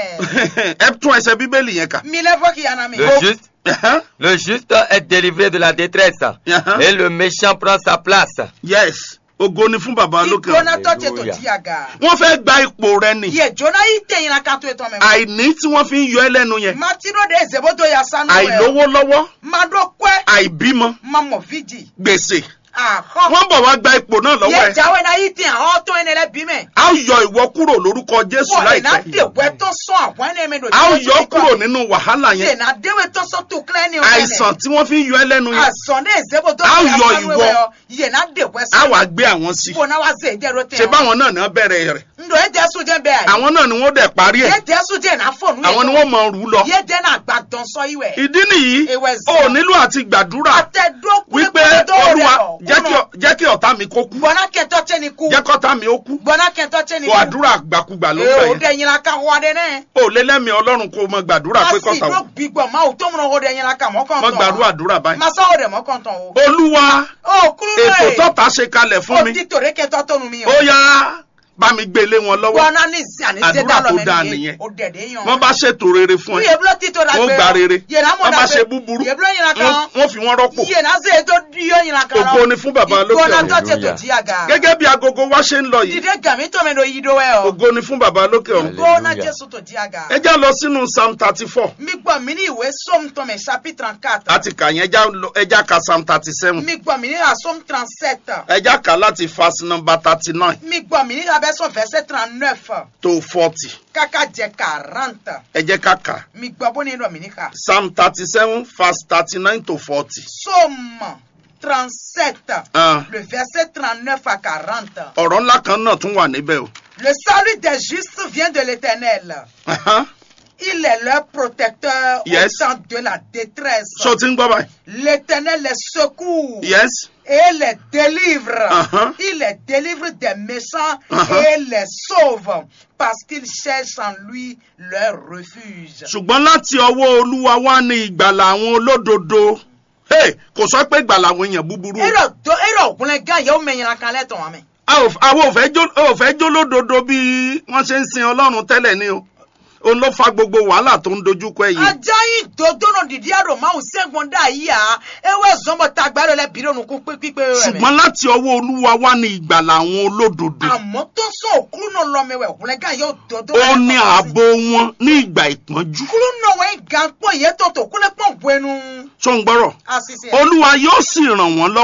wɛ. ẹ tún ẹsẹ̀ bíbélì yẹn kà. mi lɛ fɔ k'i yana mi. Le juste, Ahan. le juste est délivré de la détresse Ahan. et le méchant prend sa place. yes ògo ni fún baba lókè ọ̀run. ìgbóná tọ́jú tó Hallelujah. di àga. wọ́n fẹ́ gba ipò rẹ ni yẹ jóná yìí tẹ̀yìn la kan tó ètò ọmọ ẹ̀. àìní tí wọ́n fi ń yọ ẹ́ lẹ́nu yẹn matiro de zebodo ya sanu ẹ̀. àìlówó lọ́wọ́ mado kwẹ́. àìbímọ mamọ fiji. gbèsè àhọ́. wọ́n bọ̀ wá gba ipò náà lọ́wọ́ yẹ ẹ̀ jáwé náà yìí tẹ̀ àwọn tó ẹni lẹ bí mẹ́. a ó yọ ìwọ kúrò lórúkọ jésù wọ́n lè náà láìpẹ́ dèwẹ́ tó sọ àwọn ẹni mi lò. a ó yọ ọ́ kúrò nínú wàhálà lè yẹn náà déwé tó sọ tó kílẹ̀ ní àìsàn tí wọ́n fi ń yọ ẹ́ lẹ́nu yẹn àìsàn de zebodo A ó ya yọ sanu ìwọ. ẹ̀ yọ. yẹ náà dèwẹ́ a sọ. wàá gbé àwọn sí bó náà wá zè é dẹ́rọ tẹ̀. ṣe báwọn náà náà bẹ̀rẹ̀ rẹ̀ ndo e jẹ́ sùn jẹ́ bẹ́ẹ̀. àwọn náà ni wọ́n dẹ̀ parí ẹ̀ yẹ jẹ́ sùn jẹ́ náà fọ̀nù àwọn ni wọ́n mọ̀ rú lọ yẹ jẹ́ náà gbàdán sọ ìwẹ̀. ìdí nìyí Ewé o zọ. nílò àti gbàdúrà wípé olúwa jẹ́ kí ọ- jẹ́ kí ọ̀tá mi kó kú gbọ́nà kẹtọ́ tẹ́ ni kú jẹ́ kọ́tá mi ó kú gbọ́nà kẹtọ́ tẹ́ ni o kú àdúrà gbàkúgbà ló ee o gbà de yẹn yin la ka wọ́n de nẹ́ o lé lẹ́mìí ọlọ́run kó o mọ gbàdúrà pé a sì kọ́tà ló o gbígbọ́ ma o tó múná o de yin la ka mọ́ kàn mọ tán gbàdúrà àdúrà báyìí masa o de mọ́ kàn tán o olúwa o kúrú ètò náà tọ́ta ṣe kalẹ̀ fún o mi ti tòrè kẹtọ́ tó nu mi ó yá bá mi gbé lé wọn lọ́wọ́ gbọ́nà ní zi àní ṣe Àdúrà dá tó lọ dáa mẹ́rin nìyẹn. o dẹ̀dẹ̀ yan wọ́n bá ṣètò rere fún ẹ iye bulo ti tó la wọ́n gbé gba rere yẹ̀rọ amọ̀ wọ́n bá da ṣe gbé búburú yẹ̀ bulo yin la wọ́n kan wọ́n fi wọ́n rọ́pò yẹ̀ náà ṣe tó di yọ̀ yin la kan ògo ni fún bàbá lókè gbọ́nà ọ̀run tó tẹ tó Hallelujah. di àga gẹ́gẹ́ bí agogo wa ṣe ń lọ yìí dìde gàmí tó mi do yí do wẹ́ o ògo ni fún bàbá lókè ọ̀run gbọ́nà Hallelujah. jésù tó di àga. ẹ já lọ sínú psalm thirty four mi gbọ́ mi ní ìwé Somme tome chapitre quatre. àti kà yẹn ẹ já lọ- ẹ já ka psalm thirty seven mi gbọ́ mi ní la Somme trente sept. ẹ já kà láti verse number thirty nine mi gbọ́ mi ní la version verset trente neuf. to forty kaka jẹ quarante. ẹ jẹ́ ká kà mi gbọ́ bó ní lọ mi ní ká. psalm thirty seven verse thirty nine to forty. Somme trente sept. Ah. le verset trente neuf à quarante. ọ̀rọ̀ ńlá kan náà tún wà níbẹ̀ o. le salut des justes vient de l'Éternel. Ahan. il est leur protecteur Yes. au temps de la détresse. ṣó o ti ń gbọ́ báyìí. L'Éternel les secoue. yes et les délivre. Uh-huh. Il les délivre des méchants Uh-huh. et les sauve parce qu'ils cherchent en lui leur refuge. ṣùgbọ́n láti ọwọ́ olúwa wá ní ìgbàlà àwọn olódodo Hey, kò sọ pé ìgbàlà àwọn èèyàn búburú o. Ero do ero gunle gan yo me yan kan leton ami. a ò àwọn ò fẹ́ jó ò fẹ́ jó lódodo bí wọ́n ṣe ń sin ọlọ́run tẹ́lẹ̀ ni o òun ló fa gbogbo wàhálà tó ń dojúkọ ẹ yìí. Ajayin dodo no didi aro ma o segun da yi a. Ewe zombo tagbaro le biro nu ku pe pipe re. ṣùgbọ́n láti ọwọ́ olúwa wá ní ìgbàlà àwọn olódodo Àmọ́ tó sọ òkúrú náà lọ mẹ́wẹ̀ gunle gan yóò dodo. ó ní ààbò wọn ní ìgbà ìpọ́njú. Kúrú náà wẹ̀ gan pọ̀ yẹ tọ̀tọ̀ kúlẹ̀ pọ̀ buenu. tó ń gbọ́rọ̀ Asisi. olúwa yóò sì ràn wọ́n lọ́wọ́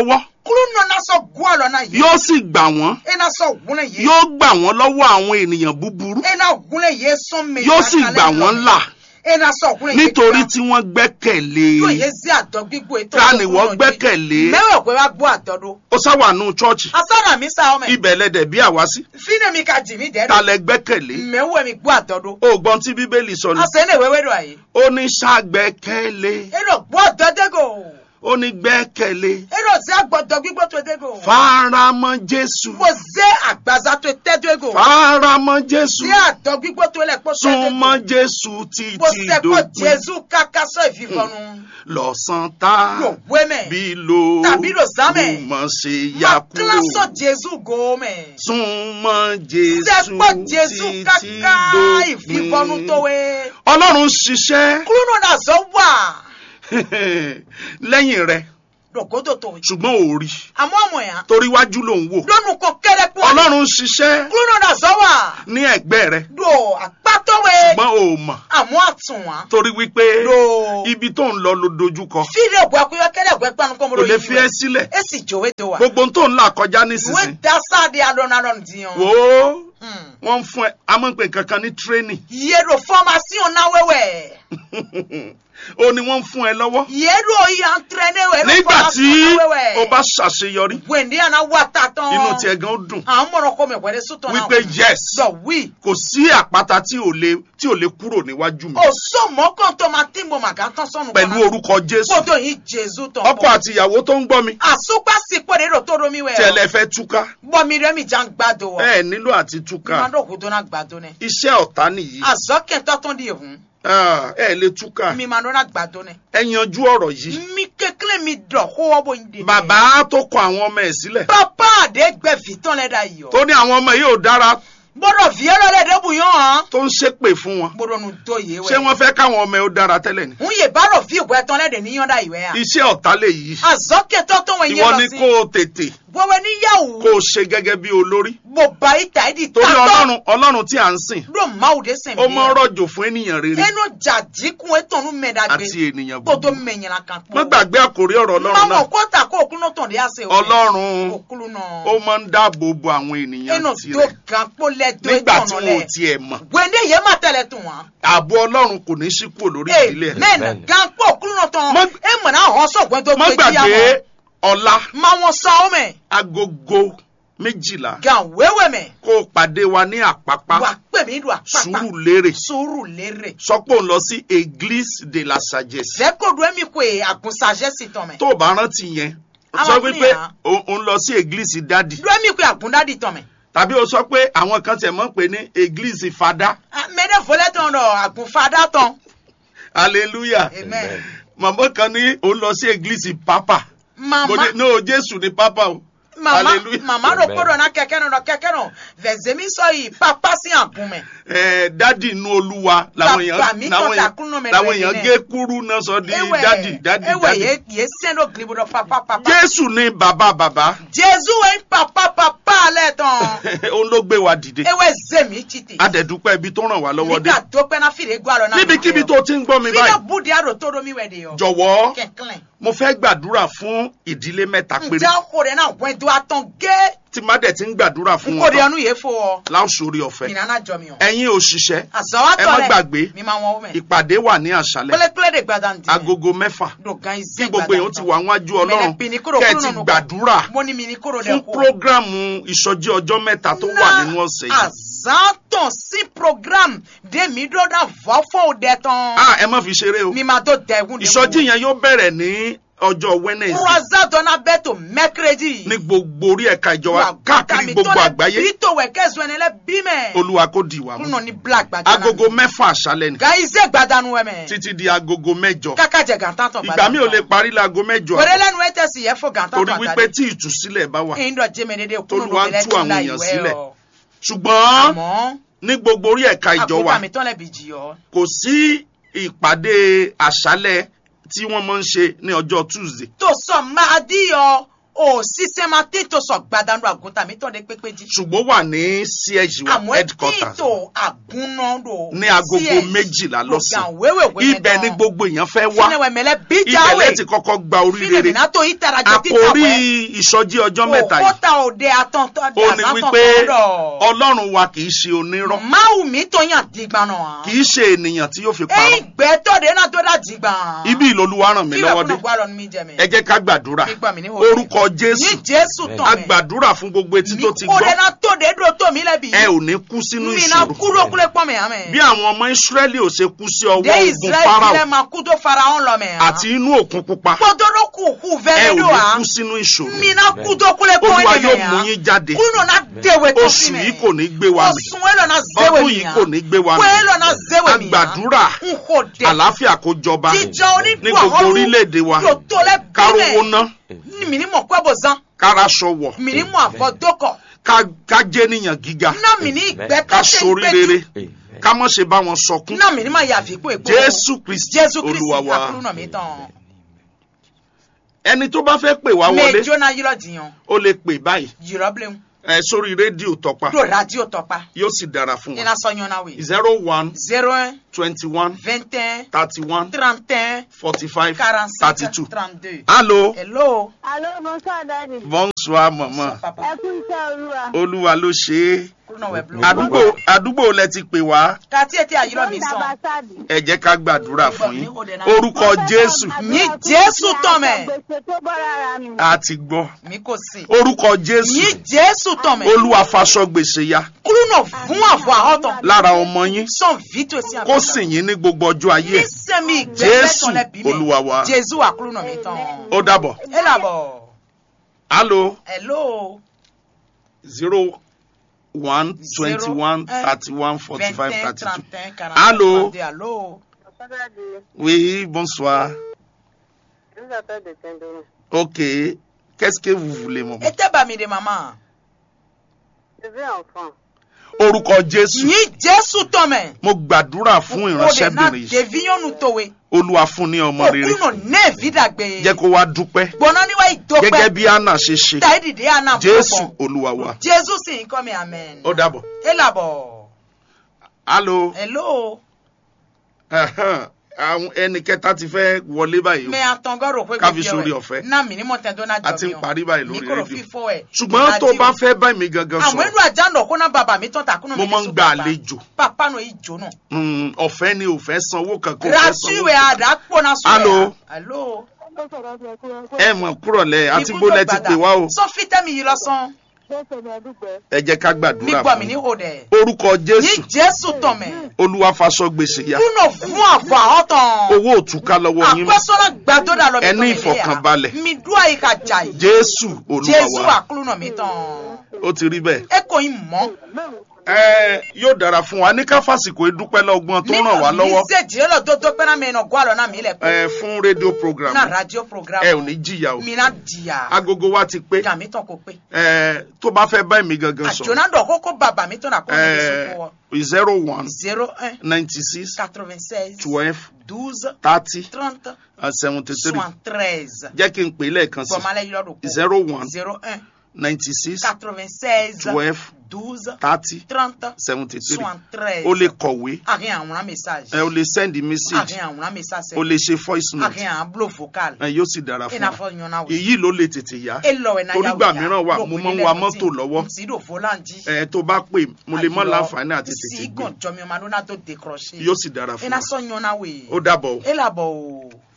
kúrú nọ na sọ gu ọlọ na yìí yóò sì gbà wọ́n ẹ na sọ gúnlẹ̀ yìí yóò gbà wọ́n lọ́wọ́ àwọn ènìyàn búburú ẹ na gúnlẹ̀ yìí sún mi yóò sì gbà wọ́n là ẹ na sọ gúnlẹ̀ yìí nítorí tí wọ́n gbẹ́kẹ̀lé yóò yé sí àdọ́ gbígbó ètò ta ni wọ́n gbẹ́kẹ̀lé mẹ́wàá pé wá gbọ́ àdọ́dọ́ ó sáwàánú chọ́ọ̀chì asọ́nà mi sá ọmọ ẹ̀ ibẹ̀ lẹ́dẹ̀ bí àwa sí fínà mi ka jì mí dẹ́ ta lẹ gbẹ́kẹ̀lé mẹ́wàá mi gbọ́ àdọ́dọ́ ó gbọ́n tí bíbélì sọ ni asẹ́ ní ìwéwé dọ̀ àyè ó ní ṣàgbẹ́kẹ̀lé ẹ lọ gbọ́ àdọ́dẹ́gò ó ní gbẹ́kẹ̀lé ẹ lọ sí àgbọ̀dọ̀ gbígbó tó dégò faramọ́ jésù mo zé àgbàzá tó tẹ́dẹ́gò faramọ́ jésù sí àdọ́ gbígbó tó lẹ̀ kó súnmọ́ tẹ́dẹ́gò jésù mo títí sẹ́kọ̀ dópin jésù kákásọ ìfìfọ́nu lọ́sàn tá yóò wé mẹ́ bí lo Tàbí lò sámẹ̀. mọ̀ ṣe yá ma kúrò kílásọ̀ jésù gómẹ̀ súnmọ́ jésù sẹ́kọ̀ jésù títí káká ìfìfọ́nu tó dópin wé ọlọ́run ṣiṣẹ́ kúrúnù náà zọ wà lẹ́yìn rẹ̀ lọ́gọ́dọ̀ tó wé ṣùgbọ́n ò rí àmọ́ àmọ́ yà torí wájú ló ń wò lónù kan kẹ́rẹ́ pọ́ ọlọ́run ṣiṣẹ́ kúrúnù náà zọ wà ní ẹ̀gbẹ́ rẹ̀ do àpátọ́wé ṣùgbùn ò mọ̀ àmọ́ àtúnwá torí wípé do ibi tó ń lọ ló dojúkọ fídíò ògbó akóyọ kẹ́rẹ́ ògbó ẹgbẹ́ anukọ́ kò mọ́rọ́ lè yìí fi ẹ́ sílẹ̀ ẹ sì jòwé do wa gbogbo tó ń là kọjá ìwé nísinsìnyí dásáàdì alọ́nà alọ́nà dìyàn wò ó wọ́n ń fún ẹ amọ̀pẹ̀ kankan ní tírénì yẹ́rọ fọ́másíọ̀n náà wẹ́wẹ́ ó ní wọ́n ń fún ẹ lọ́wọ́ yẹ́rọ yìí àǹtẹ̀rẹ́nẹ́ wẹ́rọ nígbà tí fọ́másíọ̀n náà wẹ́wẹ́ o bá ṣàṣeyọrí wẹ̀ndé àná wà tá tán inú tiẹ̀ gan ó dùn àwọn mọ̀rọ̀ kọ́ mi wẹ́rẹ́ sọ́tọ̀ náà wípé yes lọ wí kò sí àpáta tí ò lè tí ò lè kúrò níwájú mi òsó mọ́kàn tó máa tí mo màgá tán sọ́nù pẹ̀lú orúkọ jésù kótó yìí jésù tán ọkọ àti ìyàwó tó ń gbọ́ mi àsopá sí pèrè rò tó romi wẹ̀ tí ẹ lẹ fẹ́ túká bọ́mi rẹ̀ mi já ń gbàdo wọ̀ ẹ nílò àti túká máa dọ̀kú tó náà gbàdo nẹ iṣẹ́ ọ̀tá nìyí àzọ́kẹ́ tọ́tún di ìhun Ah, ẹ lè túká mi máa dọ́nà gbàdo nẹ ẹ yanjú ọ̀rọ̀ yìí mi kékeré mi dọ̀ kó wọ́ bó ń dè bàbá tó kọ àwọn ọmọ ẹ̀ sílẹ̀ pápá àdé gbẹ̀fì tán lẹ́dà yìí ọ́ tó ní àwọn ọmọ yìí ò dára gbọ́dọ̀ fi ẹ́ lọ́lẹ̀ débù yán hàn tó ń ṣépè fún wọn gbọ́dọ̀ nu tó yé ṣé wẹ̀ wọ́n fẹ́ káwọn ọmọ ẹ̀ ó dára tẹ́lẹ̀ ni ń yè bárò fi ìwẹ́ tán lẹ́dẹ̀ níyàn dá ìwẹ́ à iṣẹ́ ọ̀tá lè yí àzọ́kẹ́ tọ́tún wọn yẹn ìwọ lọ ni sí kó o tètè wọ́wẹ́ níyàwó kó o ṣe gẹ́gẹ́ bí olórí bó ba ìta ìdí torí tátọ́ ọlọ́run ọlọ́run tí à ń sìn ló máa òde sìn ó mọ rọ̀jò fún ènìyàn rere ẹnu jàdí kún ètònú mẹ́dàgbé àti ènìyàn kó tó búburú mẹ́yìnlá kan pọ̀. má gbàgbé àkórí ọ̀rọ̀ ọlọ́run Mama náà kó ta kó òkú náà tàn dé àṣẹ òkè. ọlọ́run Òkúlu náà. ó máa ń dáàbò bo àwọn ènìyàn Ẹnu tó tirẹ̀ gan kó lẹ́dọ̀ nígbà tí ìtọ̀nà wọn ò lẹ̀. tiẹ̀ mọ̀ Gbèndé yẹn má tẹ̀lé tún wọn. ààbò ọlọ́run kò ní sí kúrò lórí ìdílé ẹ̀ Amen. Amen. Gan kó òkúlu náà tán. Má- Ẹ mọ̀ náà hàn sọ̀gbọ́n tó má gbé jíyà gbàgbé mọ́. ọ̀la Má wọn sọ ọ́ mẹ́. agogo méjìlá Gan wéwé mẹ́. kó o pàdé wa ní àpápá Wà pè mí dùn àpapà. sùúrù lérè Sùúrù lérè. sọ pé òun lọ sí église de la sagesse Fẹ́kọ̀dù ẹ̀mí kò è àgùnsàjẹ́ sí tán mẹ́. tó o bá rántí yẹn o Àwọn sọ fún wípé yàrá. o- òun lọ sí église dádì Dùn ẹ̀mí kò è àgùndádì tán mẹ́. tàbí o sọ pé àwọn kan tẹ̀ mọ́ pé ní église fada Mẹ́dẹ̀ fọlẹ́ tán lọ àgùnfadá tán. hallelujah Amen. màmá kan ní òun lọ sí église papa mo Mama. ní no jésù ni papa o mama Hallelujah. mama do Amen. kodo na kẹkẹ no kẹkẹ no vẹzẹmi sọ yìí papa sí àgùnmẹ ẹ dádì inú olúwa làwọn Bàbá mi èèyàn tó làwọn takú nù èèyàn mẹ́rin làwọn èèyàn nìyẹn. gé kúrú náà sọ di dádì dádì ewé dádì yé yé sẹ́ńdọ̀ gilibu dọ̀ papa papa jésù ni bàbá bàbá jésù wẹ̀ papa papa alẹ́ tán òun ló gbé wa dìde ewé zèmi títì adẹ̀dúpẹ́ ibi tó ràn wá lọ́wọ́ dé nígbà tó pẹ́ náà fìdí gbọ́ àlọ́ náà níbikíbi tó ti ń gbọ́ mi fídíò báyìí búdi àrò tó domi wẹ̀ de yọ jọ̀wọ́ kẹ̀kẹ́ mo fẹ́ gbàdúrà fún ìdílé mẹ́ta péré ǹjẹ́ ọkọ rẹ̀ náà wẹ̀ do atán gé tí má dẹ̀ ti ń gbàdúrà fún nkó de wọn ọnu yẹ fo ọ láòsórí ọ̀fẹ́ ìnana jọ mi ọ ẹ̀yin òṣìṣẹ́ àzọwọ́ ẹ má tọ́lẹ̀ gbàgbé mi máa wọ́n mẹ́ ìpàdé wà ní àṣálẹ́ pélépélé de gbàdá ntì agogo mẹ́fà dogan kí izin gbogbo èèyàn ti wà wájú ọlọ́run Mẹlẹ pinikoro kẹ́ ẹ kúrò ti nínú gbàdúrà mo ní mi ní kóró fún dẹ kó. prógrámù ìsọjí ọjọ́ mẹ́ta tó wà nínú ọ̀sẹ̀ yìí àzàtàn sí program dèmi dọ́dà fọ́fọ́ òde tán. ah ẹ má fi ṣeré o mi máa tó dẹ̀gùn dẹ̀gùn. ìsọjí yẹn yóò bẹ̀rẹ̀ ní ọjọ́ wednesday kúrọ́sà dọ́nà bẹ́ẹ̀ tó mẹ́kírẹ́dì. ní gbogbo orí ẹ̀ka ìjọba káàkiri gbogbo àgbáyé bí tó wẹ̀ kẹ́sùn ẹni lẹ́ bí mẹ́. olúwa kò dì wá mú kúnà ní black gbàdá. agogo mẹ́fà àṣálẹ́ ni gàíṣẹ́ gbàdánù wẹ̀ mẹ́. títí di agogo mẹ́jọ káká jẹ gàntán tán ìgbà mi ò lè parí láago mẹ́jọ wẹ́rẹ́ lẹ́nu ẹ̀ tẹ̀sí yẹ fún gàntán torí tán wípé tí ìtúsílẹ̀ bá wà ìndọ̀ jẹ́mi dédé kúnnù Tolúwa ń lóbi tú àwọn lẹ́tí èèyàn láì sílẹ̀. wẹ̀ ọ́. ṣùgbọ́n àmọ́ ní gbogbo orí ẹ̀ka ìjọ wa àkókò àmì tán lẹ́bi jì ọ́. kò sí ìpàdé àṣálẹ́ tí wọ́n máa ń ṣe ní ọjọ́ tuesday tó sọ máa dí ọ o sísẹ́mà títò sọ gbadanu àgùntàn mi tọ́ de pépé jí. ṣùgbọ́n wà ní ch wa àmọ́ headquarters títò àgúnná do. ní agogo méjìlá lọ́sàn ibẹ̀ ni gbogbo èèyàn fẹ́ wá fúnẹ̀wẹ̀ mẹ́lẹ́ ibẹ̀ bíjáwé. lẹ ti kọ́kọ́ gba oríire fúnẹ̀mí tó yí tara jẹ títà àkórí wẹ̀. ìsọjí ọjọ́ mẹ́ta ó yìí ta òde àtọ̀ntọ̀ ó ní wípé ọlọ́run wa kì í ṣe onírọ́ máwù mi tó yàn dìgbà náà. kì í ṣe ènìyàn tí yóò fi parọ́ ẹ̀yin gbẹ́tọ̀ de náà tó dà dìgbà. ibi ìlọlúwa ràn mí lọ́wọ́ dé kí lóògùn àgbà lọ́nu mi jẹ mi. ẹ jẹ́ ká gbàdúrà Mi gbà mí ní òde. orúkọ jésù ní jésù a tán mi. gbàdúrà fún gbogbo etí tó ti mi kó de gbọ́ náà tó de dúró tó mi lẹ́bi. ẹ ò ní kú sínú mi náà ìṣòro kúrò kúlẹ̀ pọ̀ mi àmì. bí àwọn ọmọ ìsírẹ́lì ò ṣe kú sí ọwọ́ de ogun israẹli farao tilẹ̀ máa kú tó fara hàn lọ mi. àti inú òkun pupa kpọdọdọ kù kù ẹ ò fẹ́rẹ́ do ní wa. kú sínú ìṣòro mi náà kú tó kúlẹ̀ pọ̀ olúwa mi yóò mi mú yín jáde kúrò náà déwé tó oṣù fi mi. yìí kò ní gbé wa mì oṣù wẹ́lọ̀ náà zéwé ọdún mi yìí ya. kò ní gbé wa mì wẹ́lọ̀ náà zéwé a mi ya. gbàdúrà n kò dé. àlàáfíà kó jọba jíjọ ní onídùú gbogbo orílẹ̀-èdè wa yóò tó lẹ́ kárówó ná mi ni mọ̀ kọ́ bò zan káraṣọ wọ̀ mi ni mọ̀ àfọ̀ dókọ̀ ká- ká jẹ́ níyàn gíga náà mi ní ìgbẹ́ ká tó ṣe sorí rere ká mọ̀ ṣe bá wọn sọkún náà mi ni máa yàfi pé èpo jésù kristi jésù kristi olúwa wa àkúrú náà mi tán ẹni tó bá fẹ́ pè wá wọlé méjì náà yírọ̀ jiyàn ó lè pè báyìí yírọ̀ bílẹ̀ ẹ sórí rédíò tọpa do radio tọpa yóò sì dára fún iná wa sọ yan náà wí zero one zero un twenty one vingt un thirty one trente un forty five quarante thirty cinq two trente deux allo hello. Allô, bonsoir, Daddy. bonsoir mama papa Ẹ kú iṣẹ́ olúwa. olúwa ló ṣe é kúrú náà wẹ̀ blu. àdúgbò àdúgbò lẹ ti pè wá kàtí ètí àyírọ̀ mi sàn. Bàbáṣáàdì. ẹ jẹ́ ká gbàdúrà fún yín orúkọ jésù Ní Jésù tán mẹ́. Gbèsè tó bọ́ rárá mi. a ti gbọ́ mi kò sí. orúkọ jésù yín jésù tán mẹ́. olúwa faṣọ gbèsè ya kúrú náà fún àfọ̀ àhọ́tàn. lára ọmọ yín sàn vito sí kó sìn yín ní gbogbo ọjọ́ ayé ẹ̀. nísẹ́mi Jésù, ìgbẹ́lẹ́tàn lẹ́bi mi. Olúwa wa. jésù àkúrú náà mi tán. ó dàbọ̀ ẹ làbọ̀. allo hello. zero one twenty one Zero, thirty one forty five vingt thirty two trente quarante Allô? trente allô. oui bonsoir Je vous appelle de Tendoni. ok qu'est-ce que vous voulez maman ẹ tẹ́ bá mi de mama. Je veux enfant. orúkọ jésù yín jésù tán mẹ́. mo gbàdúrà fún o de na ìránṣẹ́bìnrin yìí deviyɔnu towe. olúwa fún ní ọmọ rere òkúrú náà ní èvidàgbé. jẹ́ kó wá dúpẹ́ gbọ́nà níwá gẹ́gẹ́ ìdópẹ́. bí anna ṣe ṣe táyé dìde àná jésù olúwa wa jésù sì ń kọ́ mi amen. ó dàbọ̀ ẹ làbọ̀. allo hello. ẹ̀hẹ́n, àwọn ẹnì kẹta ti fẹ́ wọlé báyìí o. mẹ àtọ̀ngọ́rò pé Ká fi sórí ọ̀fẹ́. náà mi ní mọ̀ tẹ́tọ́ náà jọ mi A ti ń parí báyìí lórí mi kúrò rédíò. fífọ́ ẹ̀. ṣùgbọ́n tó bá fẹ́ bá mi gangan àwọn sọ̀rọ̀ inú àjànà kó náà bàbá mi tán takùnà mo máa ń gba àlejò papa náà ìjò náà. Mm, ọ̀fẹ́ ni ò fẹ́ sanwó kankan ò fẹ́ sanwó rasuwe àdàpọ̀ náà sọ Allô? alo. Ó sọ̀rọ̀ bí ẹkú ẹkú. ẹ mọ̀ kúrọ̀lẹ́ àti gbólẹ̀ ti pè wá o sọ fítẹ́mi yìí lọ́sàn. Jésù mi ẹdúpẹ́. ẹ jẹ́ ká mi gbàdúrà gbọ́ fún mi ní yín. òde. orúkọ ní jésù jésù tán mẹ́. olúwa faṣọ gbèsè ya kúnà fún àfọ̀ àhọ́tàn. owó òtúká lọ́wọ́ yín mọ́ àpẹ́sọ́nà gbàdúrà lọ mi Ẹ ní tán mi léyà. ìfọ̀kànbalẹ̀. mi dúà yìí ka jà yìí. jésù olúwa jésù wa àkúrúnà mi tán. ó ti rí bẹ́ẹ̀. ẹ kò yín mọ́. ẹ yóò dára fún wa ní ká fàsìkò ìdúpẹ́ lọ́gbọ́n tó ràn wá lọ́wọ́ mi ṣe jẹ́ lọ dodo pé náà mi nà gbọ́ àlọ́ náà mi lẹ̀ ẹ fún rédíò program náà radio program. ẹ ò ní jìyà o mi náà jìyà. agogo wa ti pé gà mí tán kò pé. ẹ tó bá fẹ́ bá mi gangan sọ̀rọ̀ àjọ̀nà dọ̀ kókó bàbá mi tán nà kó mi lè ẹ sọ́kò wọ. zero one zero un ninety six quatre-vingt-seize twelve douze thirty trente seventy three soixante-treize. jẹ́ kí n pè é lẹ́ẹ̀kan sí gbọ̀mọ́lẹ́ yìí lọ́dún kó. zero one zero un ninety six quatre-vingt-seize twelve douze thirty trente seventy three soixante-treize. o lè kọ̀wé àárín àwòrán message. ẹ o lè send message àárín àwòrán message. o lè ṣe voice note àárín àbúlò vocal. ẹ yóò sì dára fún ina wa fɔ ɲɔna wo. èyí ló lè tètè yá Torí gbà mìíràn wà, mo máa ń wa mọ́tò lọ́wọ́. ti do volanji. ẹ tó bá pè mo lè mọ láǹfààní àti tètè si gbé gàn jọmi ọmọ adúlá tó décroché. yóò sì dára fún ina wa sọ ɲɔna wo. ó dàbọ̀ o. e labɔ o.